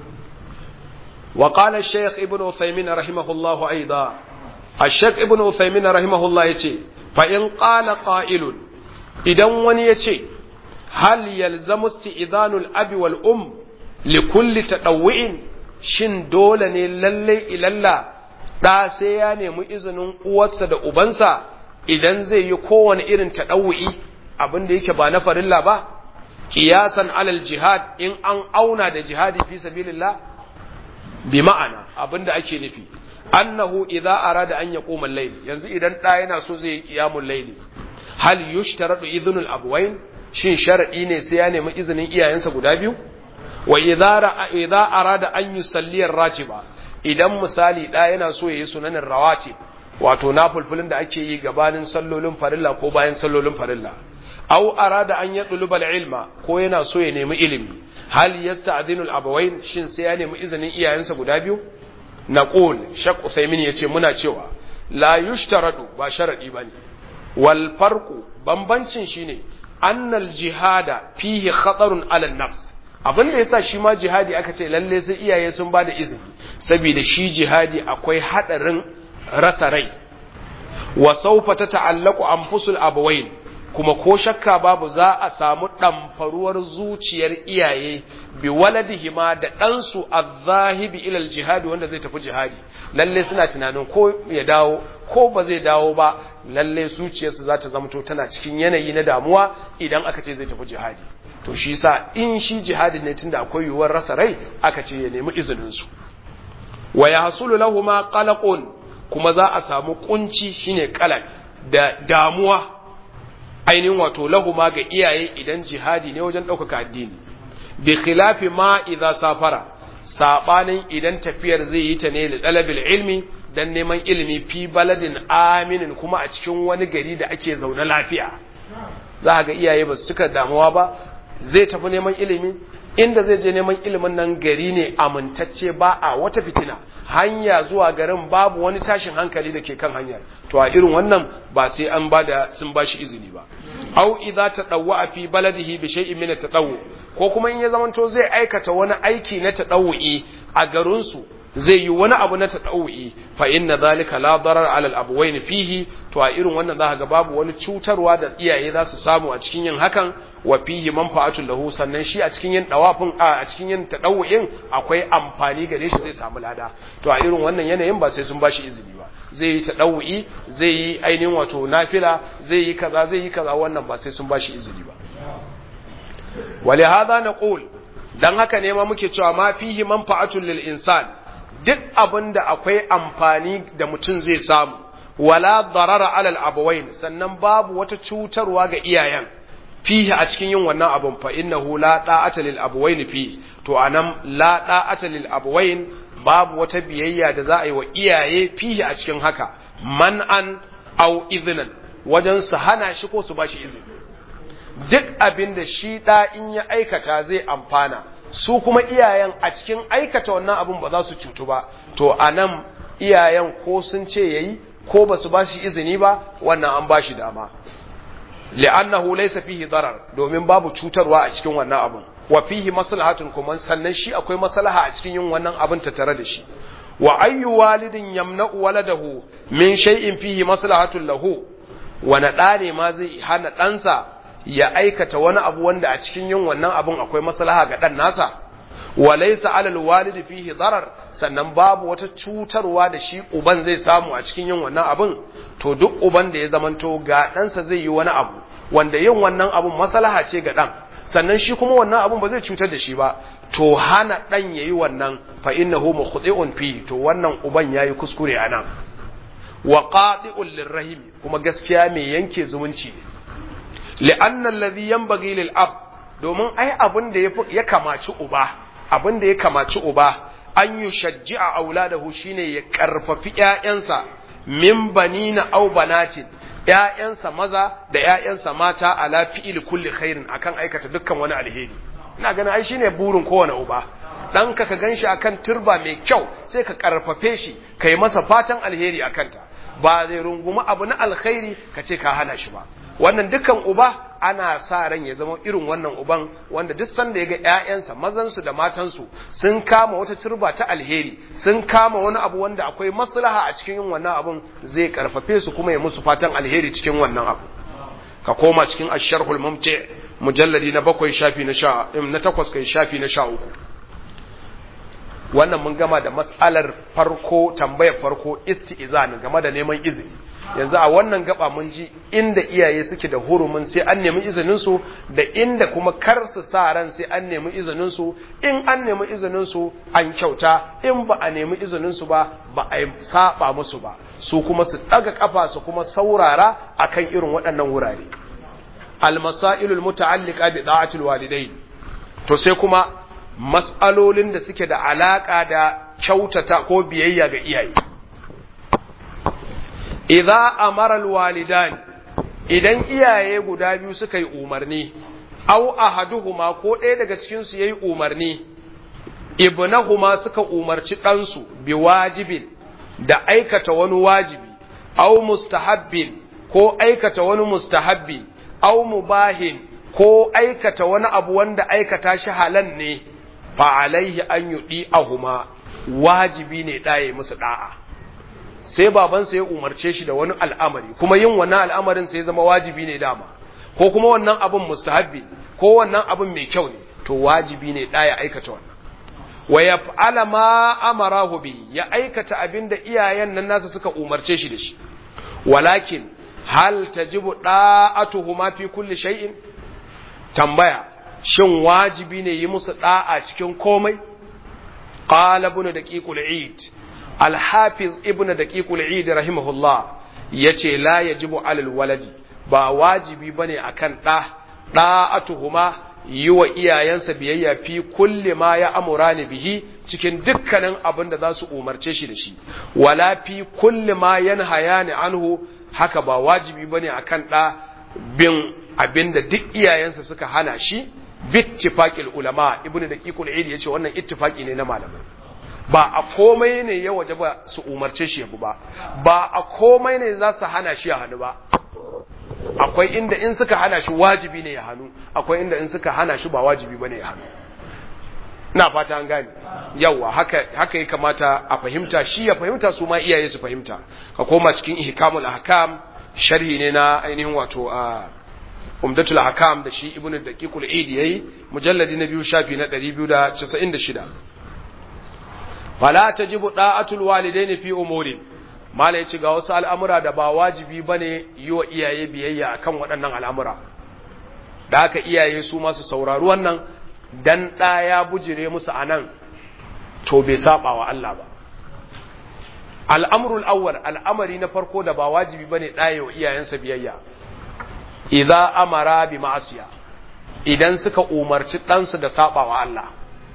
وقال الشيخ ابن عثيمين رحمه الله أيضا الشيخ ابن عثيمين رحمه الله يتي فإن قال قائل إذا وني يتي هل يلزم استئذان الأب والأم لكل تطوع shin dole ne lalle ilalla da sai ya nemi izinin uwarsa da ubansa idan zai yi kowane irin taɗawu'i abin da yake ba na farilla ba kiyasan alal jihad in an auna da jihadi fi sabilillah bi ma'ana abin da ake nufi annahu idza arada an yaquma al-layl yanzu idan da yana so zai yi qiyamul layl hal yushtaradu idhnul abwayn shin sharadi ne sai ya nemi izinin iyayensa guda biyu wa idza idza arada an yusalli ar-ratiba idan misali da yana so yayi sunanin rawatib wato nafulfulin da ake yi gabanin sallolin farilla ko bayan sallolin farilla aw arada an yadluba ilma ko yana so ya nemi ilimi hal yasta'dhinu al-abawayn shin sai ya nemi izinin iyayensa guda biyu naqul shaq usaymin yace muna cewa la yushtaradu ba sharadi bane wal farqu bambancin shine annal jihada fihi khatarun ala nafs abin da yasa shi ma jihadi aka ce lalle sai iyaye sun bada izini saboda shi jihadi akwai hadarin rasa rai wa sawfa tata'allaqu anfusul abawayn kuma ko shakka babu za a samu ɗamfaruwar zuciyar iyaye bi waladihima da ɗansu a zahibi ilal jihadi wanda zai tafi jihadi lalle suna tunanin ko ya dawo ko ba zai dawo ba lalle zuciyarsu za ta zamto tana cikin yanayi na damuwa idan aka ce zai tafi jihadi to shi sa in shi jihadi ne tunda akwai yiwuwar rasa rai aka ce ya nemi izinin su wa yahsulu lahumu qalaqun kuma za a samu kunci shine qalaq da damuwa ainihin wato lahuma ga iyaye idan jihadi ne wajen ɗaukaka addini bi khilafi ma idza safara sabanin idan tafiyar zai yi ta ne da dalabil ilmi dan neman ilimi fi baladin aminin kuma a cikin wani gari da ake zaune lafiya za ga iyaye ba su cika damuwa ba zai tafi neman ilimi inda zai je neman ilimin nan gari ne amintacce ba a wata fitina hanya zuwa garin babu wani tashin hankali da ke kan hanyar to a irin wannan ba sai an bada sun bashi izini ba au idza tadawwa fi baladihi bi shay'in min tadawwu ko kuma in ya zamanto zai aikata wani aiki na tadawwi a garin su zai yi wani abu na tadawwi fa inna zalika la darar ala al-abwayn fihi to a irin wannan za ga babu wani cutarwa da iyaye za su samu a cikin yin hakan wa fihi manfa'atun lahu sannan shi a cikin yin dawafin a cikin yin tadawu'in akwai amfani gare shi zai samu lada to a irin wannan yanayin ba sai sun bashi izini ba zai yi tadawu'i zai yi ainihin wato nafila zai yi kaza zai yi kaza wannan ba sai sun bashi izini ba ولهذا نقول dan haka ne ma muke cewa ma fihi manfa'atun lil insan duk abinda akwai amfani da mutum zai samu wala darara alal abawain sannan babu wata cutarwa ga iyayen fihi a cikin yin wannan abun fa innahu la da'ata lil abawain fi to anan la da'ata lil abawain babu wata biyayya da za a yi wa iyaye fihi a cikin haka man'an aw iznan wajen su hana shi ko su bashi izini duk abin da shi da in ya aikata zai amfana su kuma iyayen a cikin aikata wannan abun ba za su cutu ba to anan iyayen ko sun ce yayi ko ba su bashi izini ba wannan an bashi dama li'annahu laysa fihi darar domin babu cutarwa a cikin wannan abun wa fihi maslahatun kuma sannan shi akwai maslaha a cikin yin wannan abun ta tare da shi wa ayyu walidin yamna'u waladahu min shay'in fihi maslahatun lahu wa na ne ma zai hana ɗansa ya aikata wani abu wanda a cikin yin wannan abun akwai maslaha ga ɗan nasa wa laysa 'ala al-walidi fihi darar sannan babu wata cutarwa da shi uban zai samu a cikin yin wannan abun to duk uban da ya zamanto ga ɗansa zai yi wani abu wanda yin wannan abun maslaha ce ga ɗan sannan shi kuma wannan abun ba zai cutar da shi ba to hana ɗan yayi wannan fa innahu mukhti'un fi to wannan uban yayi kuskure anan wa qati'un lirrahim kuma gaskiya mai yanke zumunci ne li'anna alladhi yanbaghi lil ab domin ai abin da ya kamaci uba abin da ya kamaci uba an yi shajji'a auladahu shine ya karfafi ƴaƴansa min banina aw banatin ƴaƴansa maza da ƴaƴansa mata ala fi'il kulli khairin akan aikata dukkan wani alheri ina ganin ai shine burin kowane uba ɗanka ka ganshi akan turba mai kyau sai ka karfafe shi kai masa fatan alheri akan ta ba zai rungumi abu na alkhairi ka ce ka hana shi ba wannan dukan uba ana sa ran ya zama irin wannan uban wanda duk sanda ya ga ƴaƴansa mazansu da matansu sun kama wata turba ta alheri sun kama wani abu wanda akwai maslaha a cikin yin wannan abun zai karfafe su kuma ya musu fatan alheri cikin wannan abu ka koma cikin asharhul mumti mujalladi na bakwai shafi na sha na takwas kai shafi na sha uku wannan mun gama da mas'alar farko tambayar farko isti'izan game da neman izini yanzu a wannan gaba mun ji inda iyaye suke da hurumin sai an nemi izinin su da inda kuma kar su sa ran sai an nemi izinin su in an nemi izinin su an kyauta in ba a nemi izinin su ba ba a saba musu ba su kuma su daga kafa su kuma saurara akan irin waɗannan wurare almasailul muta'alliqa bi da'atil walidain to sai kuma mas'alolin da suke da alaka da kyautata ko biyayya ga iyaye idza amara alwalidan idan iyaye guda biyu suka yi umarni aw ahaduhuma ko ɗaya daga cikin su yayi umarni ibnahuma suka umarci ɗansu bi wajibin da aikata wani wajibi aw mustahabbin ko aikata wani mustahabbi aw mubahin ko aikata wani abu wanda aikata shi halan ne fa alaihi an yudi ahuma wajibi ne ɗaye musu da'a sai babansa ya umarce shi da wani al'amari kuma yin wannan al'amarin sai zama wajibi ne dama ko kuma wannan abin mustahabbi ko wannan abin mai kyau ne to wajibi ne ɗaya aikata wannan wa yaf'ala ma amarahu bi ya aikata abin da iyayen nan nasa suka umarce shi da shi walakin hal tajibu da'atuhuma fi kulli shay'in tambaya shin wajibi ne yi musu da'a cikin komai qala ibn daqiqul eid al-hafiz ibn daqiqul eid rahimahullah yace la yajibu alal waladi ba wajibi bane akan da da'atuhuma yi wa iyayensa biyayya fi kulli ma ya amurani bihi cikin dukkanin abin da za su umarce shi da shi wala fi kulli ma yanhayani anhu haka ba wajibi bane akan ɗa bin abin da duk iyayensa suka hana shi bittifaqil ulama ibnu daqiqul eid yace wannan ittifaqi ne na malamai ba a komai ne ya waje ba su umarce shi yabu ba ba a komai ne za su hana shi ya hannu ba akwai inda in suka hana shi wajibi ne ya hannu akwai inda in suka hana shi ba wajibi bane ya hannu ina fata an gane yawa haka haka ya kamata a fahimta shi ya fahimta su ma iyaye su fahimta ka koma cikin ihkamul ahkam sharhi ne na ainihin wato a umdatul ahkam da shi ibnu daqiqul eid yayi mujalladi na biyu shafi na 296 fala tajibu da'atul walidaini fi umuri mala yace ga wasu al'amura da ba wajibi bane yi wa iyaye biyayya akan waɗannan al'amura da haka iyaye su masu saurari wannan dan ɗa ya bujire musu a nan to bai saba wa Allah ba al'amurul awwal al'amari na farko da ba wajibi bane ɗaya wa iyayensa biyayya idza amara bi ma'asiya idan suka umarci ɗansu da saba wa Allah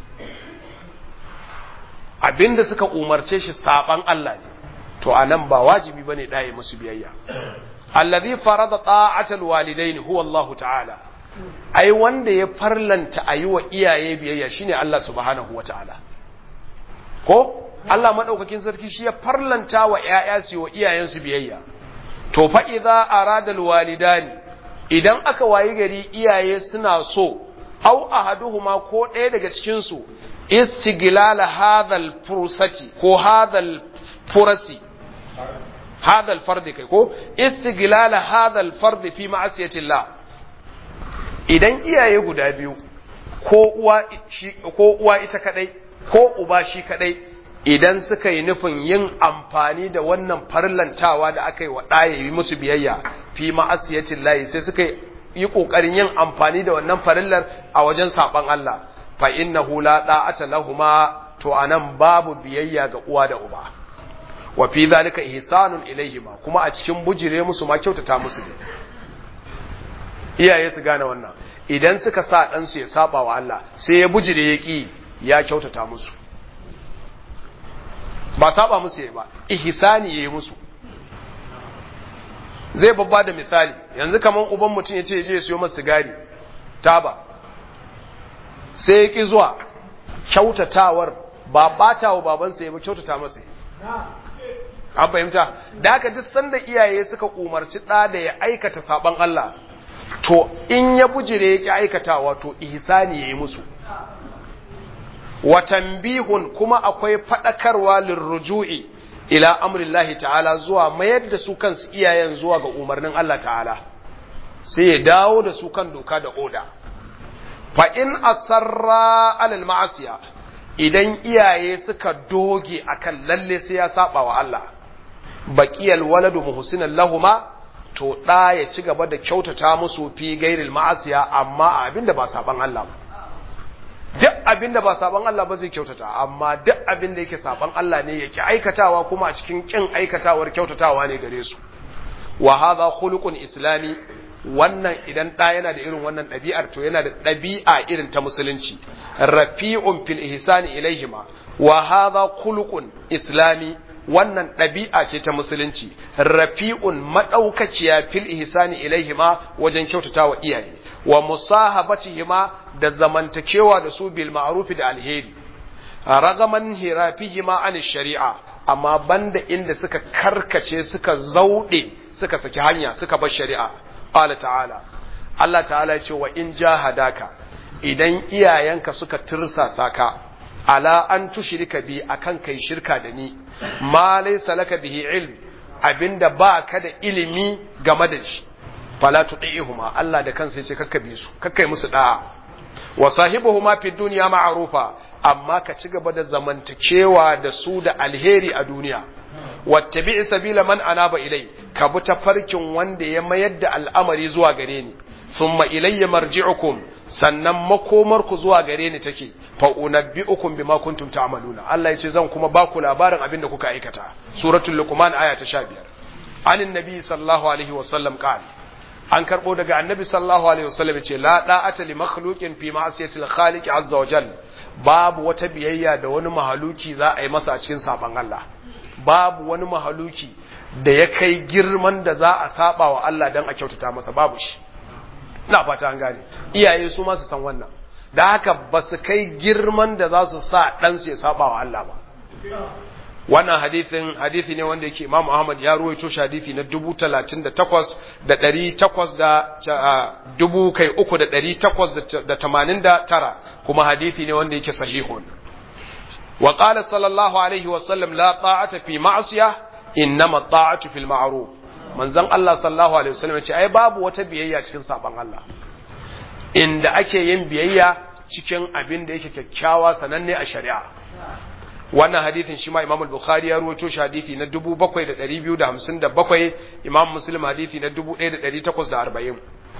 abinda suka umarce shi saban Allah ne to anan ba wajibi bane ɗaya musu biyayya allazi farada ta'atal walidain huwa Allah ta'ala ai wanda ya farlanta a yi wa iyaye biyayya shine Allah subhanahu wa ta'ala ko Allah maɗaukakin sarki shi ya farlanta wa ‘ya'ya su wa iyayensu biyayya to fa idza arada alwalidani idan aka wayi gari iyaye suna so au ahaduhuma ko ɗaya daga cikin su istiglala hadhal fursati ko hadhal furasi hadhal fardi kai ko istiglala hadhal fardi fi ma'asiyatillah idan iyaye guda biyu ko uwa ko uwa ita kadai ko uba shi kadai idan suka yi nufin yin amfani da wannan farlantawa da aka yi wa ɗaya yi musu biyayya fi ma'asiyacin layi sai suka yi ƙoƙarin yin amfani da wannan farillar a wajen saɓan Allah fa innahu la da'ata lahuma to anan babu biyayya ga uwa da uba wa fi zalika ihsanun ilaihima kuma a cikin bujire musu ma kyautata musu ne iyaye su gane wannan idan suka sa ɗansu ya saba wa Allah sai ya bujire ya ƙi ya kyautata musu ba saba musu yayi ba ihsani yayi musu zai babba da misali yanzu kaman uban mutum ya ce je ya siyo masa sigari taba sai ya ki zuwa kyautatawar ba bata wa babansa ya ba kyautata masa an fahimta da haka duk sanda iyaye suka umarci ɗa da ya aikata saban Allah to in ya bujire ya ki aikatawa to ihsani yayi musu wa tanbihun kuma akwai fadakarwa lirruju'i ila amrillahi ta'ala zuwa mayar da su kansu iyayen zuwa ga umarnin Allah ta'ala sai ya dawo da su kan doka da oda fa in asarra alal ma'asiya idan iyaye suka doge akan lalle sai ya saba wa Allah baqiyal waladu muhsinan lahuma to da ya ci gaba da kyautata musu fi gairil ma'asiya amma abinda ba saban Allah ba duk abinda ba saban Allah ba zai kyautata amma duk abinda yake saban Allah ne yake aikatawa kuma a cikin kin aikatawar kyautatawa ne gare su wa hadha khuluqun islami wannan idan ɗa yana da irin wannan ɗabi'ar to yana da ɗabi'a irin ta musulunci rafi'un fil ihsani ilaihima wa hadha khuluqun islami wannan ɗabi'a ce ta musulunci rafi'un madaukakiya fil ihsani ilaihima wajen kyautata wa iyaye wa musahabatihima da zamantakewa da su bil ma'ruf da alheri ragaman hirafihima an shari'a amma banda inda suka karkace suka zaude suka saki hanya suka bar shari'a qala ta'ala Allah ta'ala ya ce wa in jahadaka idan iyayenka suka tirsasa ka ala an tushrika bi akan kai shirka da ni ma laysa laka bihi ilm abinda ba ka da ilimi game da shi fala tudihuma Allah da kansa yace kakka bi su kakkai musu da'a wa sahibuhuma fi dunya ma'rufa amma ka ci gaba da zamantakewa da su da alheri a duniya wattabi sabila man anaba ilai ka bi tafarkin wanda ya mayar da al'amari zuwa gare ni thumma ilayya marji'ukum sannan makomar ku zuwa gare ni take fa unabbi'ukum bima kuntum ta'maluna Allah yace zan kuma ba ku labarin abin da kuka aikata suratul luqman aya ta 15 anin nabi sallallahu alaihi wa sallam qala an karbo daga annabi sallallahu alaihi wa sallam yace la da'ata li makhluqin fi ma'siyatil khaliq azza wa jalla babu wata biyayya da wani mahaluki za a yi masa a cikin saban Allah babu wani mahaluki da ya kai girman da za a saba wa Allah don a kyautata masa babu shi ina fata an gane iyaye su ma su san wannan da haka ba su kai girman da za su sa ɗansu ya saba wa Allah ba wannan hadithin hadithi ne wanda yake Imam Ahmad ya ruwaito shi hadithi na dubu talatin da takwas da ɗari takwas da dubu kai uku da ɗari takwas da tamanin da tara kuma hadithi ne wanda yake sahihun wa qala sallallahu alaihi wa sallam la ta'ata fi ma'siyah innama ta'atu fil ma'ruf manzon Allah sallallahu alaihi wasallam ya ce ai babu wata biyayya cikin saban Allah inda ake yin biyayya cikin abin da yake kyakkyawa sananne a shari'a wannan hadithin shi ma Imam al-Bukhari ya rawaito shi hadithi na 7257 Imam Muslim hadithi na 1840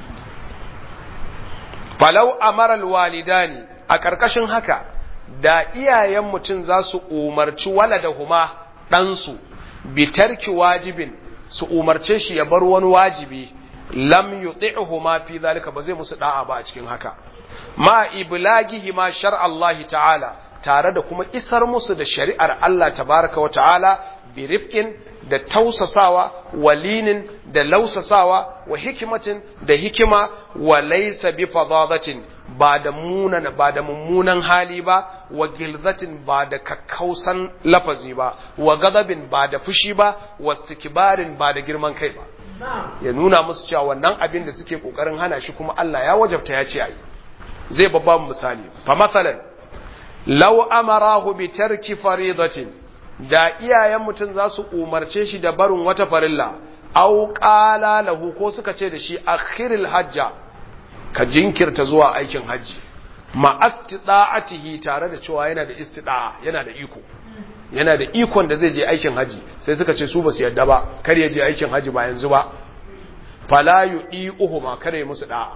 falau amara al-walidani a karkashin haka da iyayen mutum za su umarci waladahuma ɗansu bitarki wajibin su umarce shi ya bar wani wajibi lam yuti'hu ma fi zalika ba zai musu da'a ba a cikin haka ma iblagihi ma shar'a Allah ta'ala tare da kuma isar musu da shari'ar Allah tabaraka wa ta'ala bi rifqin da tausasawa walinin da lausasawa wa hikimatin da hikima wa laysa bi fadadatin ba da munan ba da mummunan hali ba wa gilzatin ba da kakkausan lafazi ba wa gadabin ba da fushi ba wa istikbarin ba da girman kai ba ya nuna musu cewa wannan abin da suke kokarin hana shi kuma Allah ya wajabta ya ce ayi zai babba misali fa masalan law amarahu bi tarki faridatin da iyayen mutum za su umarce shi da barin wata farilla au qala lahu ko suka ce da shi akhiril hajja ka jinkirta zuwa aikin hajji ma astida'atihi tare da cewa yana da istida'a yana da iko yana da ikon da zai je aikin hajji sai suka ce su ba su yadda ba kar ya je aikin hajji ba yanzu ba fala yu'iuhuma kar ya musu da'a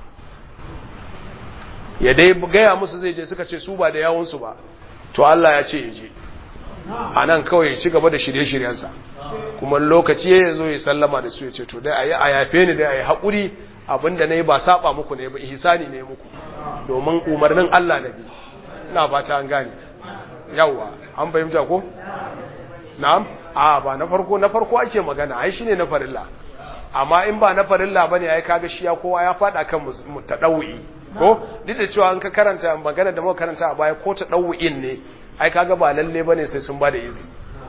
ya dai gaya musu zai je suka ce su ba da yawun su ba to Allah ya ce ya je anan kawai ya ci gaba da shirye-shiryensa kuma lokaci ya zo ya sallama da su ya ce to dai ayi a yafe ni dai ayi haƙuri abinda na yi ba saba muku ne ba ihsani ne muku domin umarnin Allah na bi ina fata an gane yawa an fahimta ko na'am a ba na farko na farko ake magana ai shine na farilla amma in ba na farilla bane ai kaga shi ya kowa ya fada kan tadawi ko duk da cewa an ka karanta magana da muka karanta a baya ko tadawin ne ai kaga ba lalle bane sai sun bada izini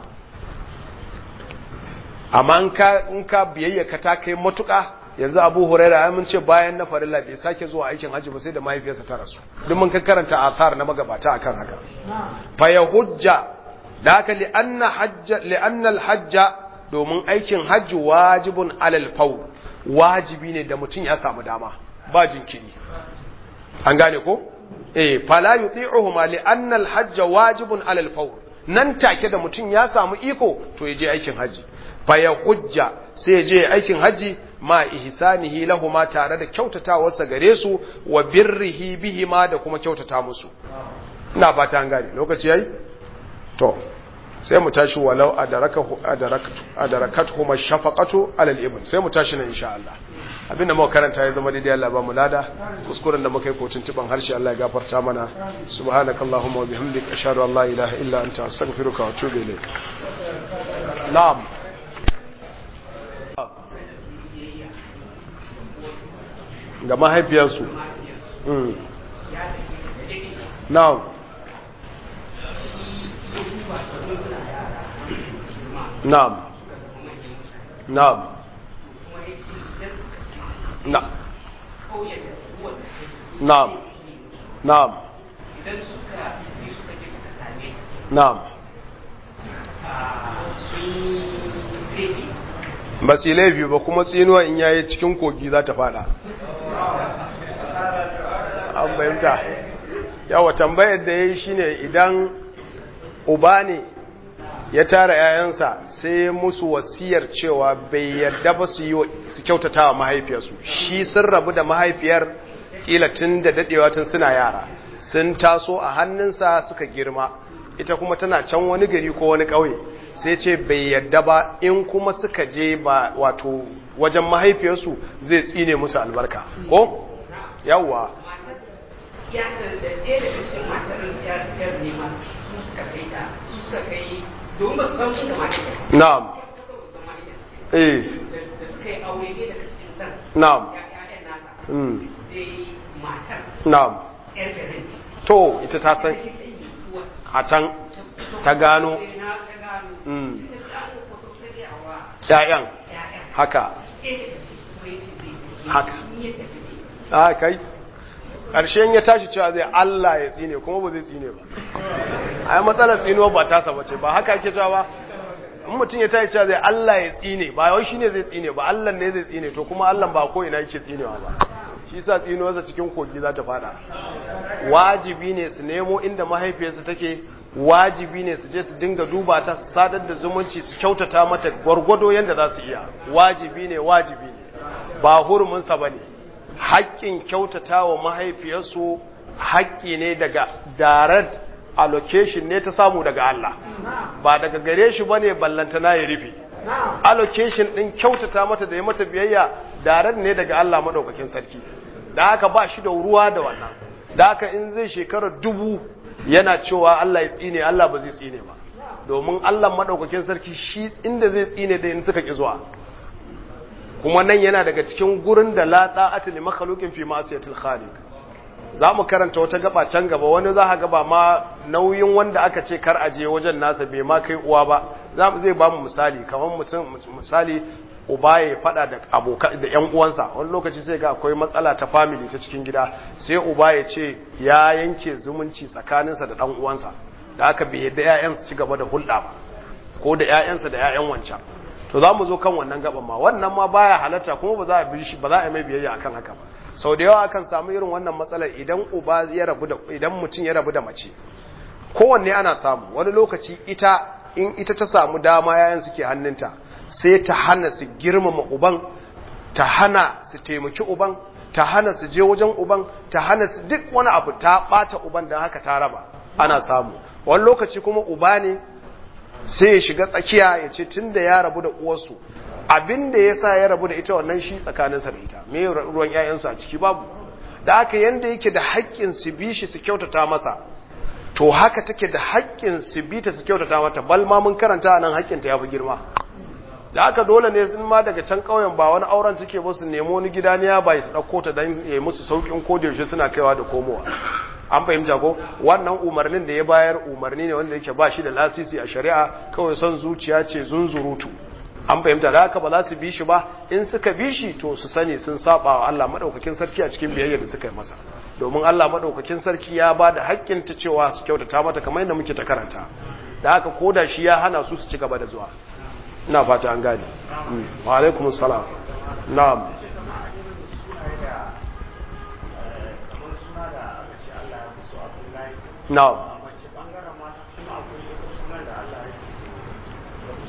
amma in ka in ka biyayya ka ta kai matuƙa yanzu abu huraira ya mun ce bayan na farilla bai sake zuwa aikin hajji ba sai da mahaifiyarsa ta rasu duk mun karanta athar na magabata akan haka fa ya hujja da haka li anna hajja li anna al hajja domin aikin hajji wajibun alal faw wajibi ne da mutum ya samu dama ba jinkiri an gane ko eh fala yuti'uhuma li anna al hajja wajibun alal faw nan take da mutum ya samu iko to ya je aikin haji fa ya hujja sai ya je aikin haji ma ihsanihi lahuma tare da kyautatawarsa gare su wa birrihi bihima da kuma kyautata musu ina fata an gane lokaci yayi to sai mu tashi walau adarakahu adarakatu adarakatuhuma shafaqatu alal ibn sai mu tashi nan insha Allah abinda muka karanta ya zama daidai Allah ba mu lada kuskuren da muka yi kotun tiban harshe Allah ya gafarta mana subhanakallahumma wa bihamdika ashhadu an la ilaha illa anta astaghfiruka wa atubu ilayk na'am ga mahaifiyarsu na'am na'am na'am na na'am na'am idan suka yi suka je suka same na'am sun yi laifi ba su yi laifi ba kuma tsinuwa in yayi cikin kogi za ta fada an fahimta yawa tambayar da ya yi shine idan uba ne ya tara 'ya'yansa sai musu wasiyar cewa bai yarda ba su yi su kyautata wa mahaifiyarsu shi sun rabu da mahaifiyar kila tun da dadewa tun suna yara sun taso a hannunsa suka girma ita kuma tana can wani gari ko wani ƙauye sai ce bai yarda ba in kuma suka je ba wato wajen mahaifiyarsu zai tsine musu albarka ko yawwa matar ya da da ɗaya daga cikin matar yar yar nema su suka kai ta su suka kai domin ba su san su da matar na'am ba su san matar eh da da suka yi aure ne daga cikin san na'am ya ƴaƴan nasa mm sai matar na'am yar garin to ita ta san sai ta yi mutuwa a can ta gano sai na ta gano mm sai ta gano ko ta sai ya wa ƴaƴan ƴaƴan haka ɗaya daga cikin kuma yace zai Haka. ni yadda kake a kai ƙarshen ya tashi cewa zai Allah ya tsine kuma ba zai tsine ba a yi matsalar tsinuwa ba tasa ba ce ba haka ake cewa ba in mutum ya tashi cewa zai Allah ya tsine ba yau shi ne zai tsine ba Allah ne zai tsine to kuma Allah ba ko ina yake tsinewa ba shi sa tsinuwarsa cikin kogi za ta fada wajibi ne su nemo inda mahaifiyarsa take wajibi ne su je su dinga duba ta su sadar da zumunci su kyautata mata gwargwado yadda za su iya wajibi ne wajibi ne ba huruminsa ba ne haƙƙin kyautata wa mahaifiyarsu haƙƙi ne daga direct allocation ne ta samu daga Allah ba daga gare shi ba ne ballantana ya rufe allocation ɗin kyautata mata da ya mata biyayya direct ne daga Allah maɗaukakin sarki da haka ba shi da ruwa da wannan da haka in zai shekara dubu yana cewa Allah ya tsine Allah ba zai tsine ba domin Allah maɗaukakin sarki shi inda zai tsine da in suka ƙi zuwa kuma nan yana daga cikin gurin da la da'ati li makhluqin fi ma'siyatil khaliq za mu karanta wata gaba can gaba wani za ka gaba ma nauyin wanda aka ce kar aje wajen nasa bai ma kai uwa ba za mu zai ba mu misali kamar mutum misali uba ya fada da abokan da ƴan uwansa wani lokaci sai ga akwai matsala ta family ta cikin gida sai uba ya ce ya yanke zumunci tsakaninsa da ɗan uwansa da aka bai yadda ƴaƴan su ci gaba da hulɗa ba ko da ƴaƴansa da ƴaƴan wancan to za mu zo kan wannan gaban ma wannan ma baya halatta kuma ba za a bi shi ba za a yi mai biyayya akan haka ba sau da yawa akan samu irin wannan matsalar idan uba ya rabu da idan mutum ya rabu da mace kowanne ana samu wani lokaci ita in ita ta samu dama yayan suke hannunta sai ta hana su girmama uban ta hana su taimaki uban ta hana su je wajen uban ta hana su duk wani abu ta bata uban don haka ta raba ana samu wani lokaci kuma uba ne sai ya shiga tsakiya ya ce tun da ya rabu da uwarsu abin da ya sa ya rabu da ita wannan shi tsakaninsa da ita me ruwan 'ya'yansu a ciki babu da haka yanda yake da haƙƙin su bi shi su kyautata masa to haka take da haƙƙin su bi ta su kyautata mata bal ma mun karanta nan haƙƙin ta yafi girma da haka dole ne in ma daga can ƙauyen ba wani auren suke ba su nemo wani gida ne ya bai su ɗauko ta don ya musu sauƙin ko da yaushe suna kaiwa da komowa an fahimta ko wannan umarnin da ya bayar umarni ne wanda yake ba shi da lasisi a shari'a kawai son zuciya ce zunzurutu an fahimta da haka ba za su bi shi ba in suka bi shi to su sani sun saba wa Allah madaukakin sarki a cikin biyayya da suka yi masa domin Allah madaukakin sarki ya ba da haƙƙin ta cewa su kyautata mata kamar yadda muke ta karanta da haka koda shi ya hana su su ci gaba da zuwa ina fata an gane wa alaikumus salam na'am na'am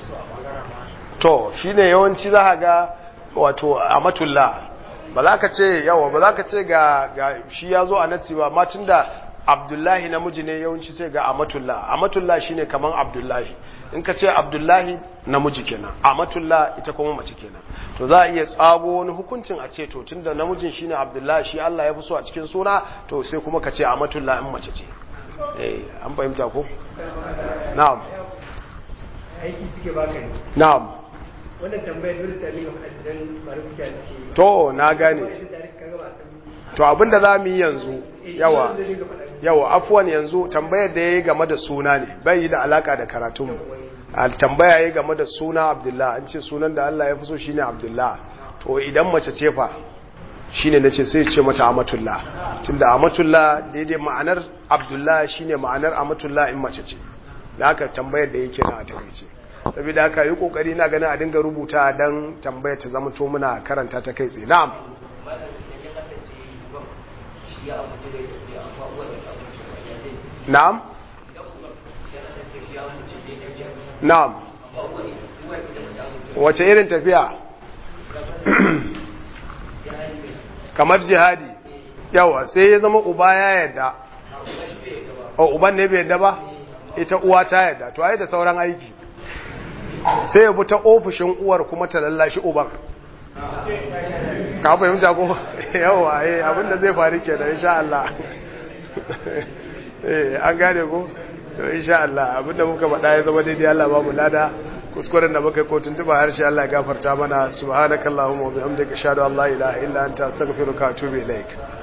to shine yawanci za ga wato amatullah ba za ka ce yawa ba za ka ce ga ga shi ya zo a nasi ba ma tunda abdullahi namiji ne yawanci sai ga amatullah amatullah shine kaman abdullahi in ka ce abdullahi namiji kenan amatullah ita kuma mace kenan to za a iya tsago wani hukuncin a ce to tunda namijin shine abdullahi shi Allah ya fi so a cikin suna to sai kuma ka ce amatullah in mace ce eh an fahimta ko na'am aiki suke baka ne na'am wannan tambayar dole ta liga faɗa dan bari kuka suke to na gane to abinda za mu yi yanzu yawa yawa afuwan yanzu tambayar da ya yi game da suna ne bai yi da alaka da karatunmu a tambaya ya yi game da suna abdullah an ce sunan da Allah ya fi so shine abdullah to idan mace ce fa shine nace sai ce mata amatullah tunda amatullah daidai ma'anar abdullah shine ma'anar amatullah in mace ce da haka tambayar da yake na a takaice saboda haka yi kokari na ganin a dinga rubuta dan tambayar ta zama to muna karanta ta kai tsaye na'am na'am na'am wace irin tafiya kamar jihadi yawa sai ya zama uba ya yadda o uban ne bai yadda ba ita uwa ta yadda to ai da sauran aiki sai ya bi ta ofishin uwar kuma ta lallashi uban ka fahimta ko yawa eh abinda zai faru kenan insha Allah eh an gane ko to insha Allah abinda muka faɗa ya zama daidai Allah ba mu lada kuskuren da muka yi ko tuntuba harshe Allah ya gafarta mana subhanakallahumma wa bihamdika ashhadu an la ilaha illa anta astaghfiruka wa atubu ilaik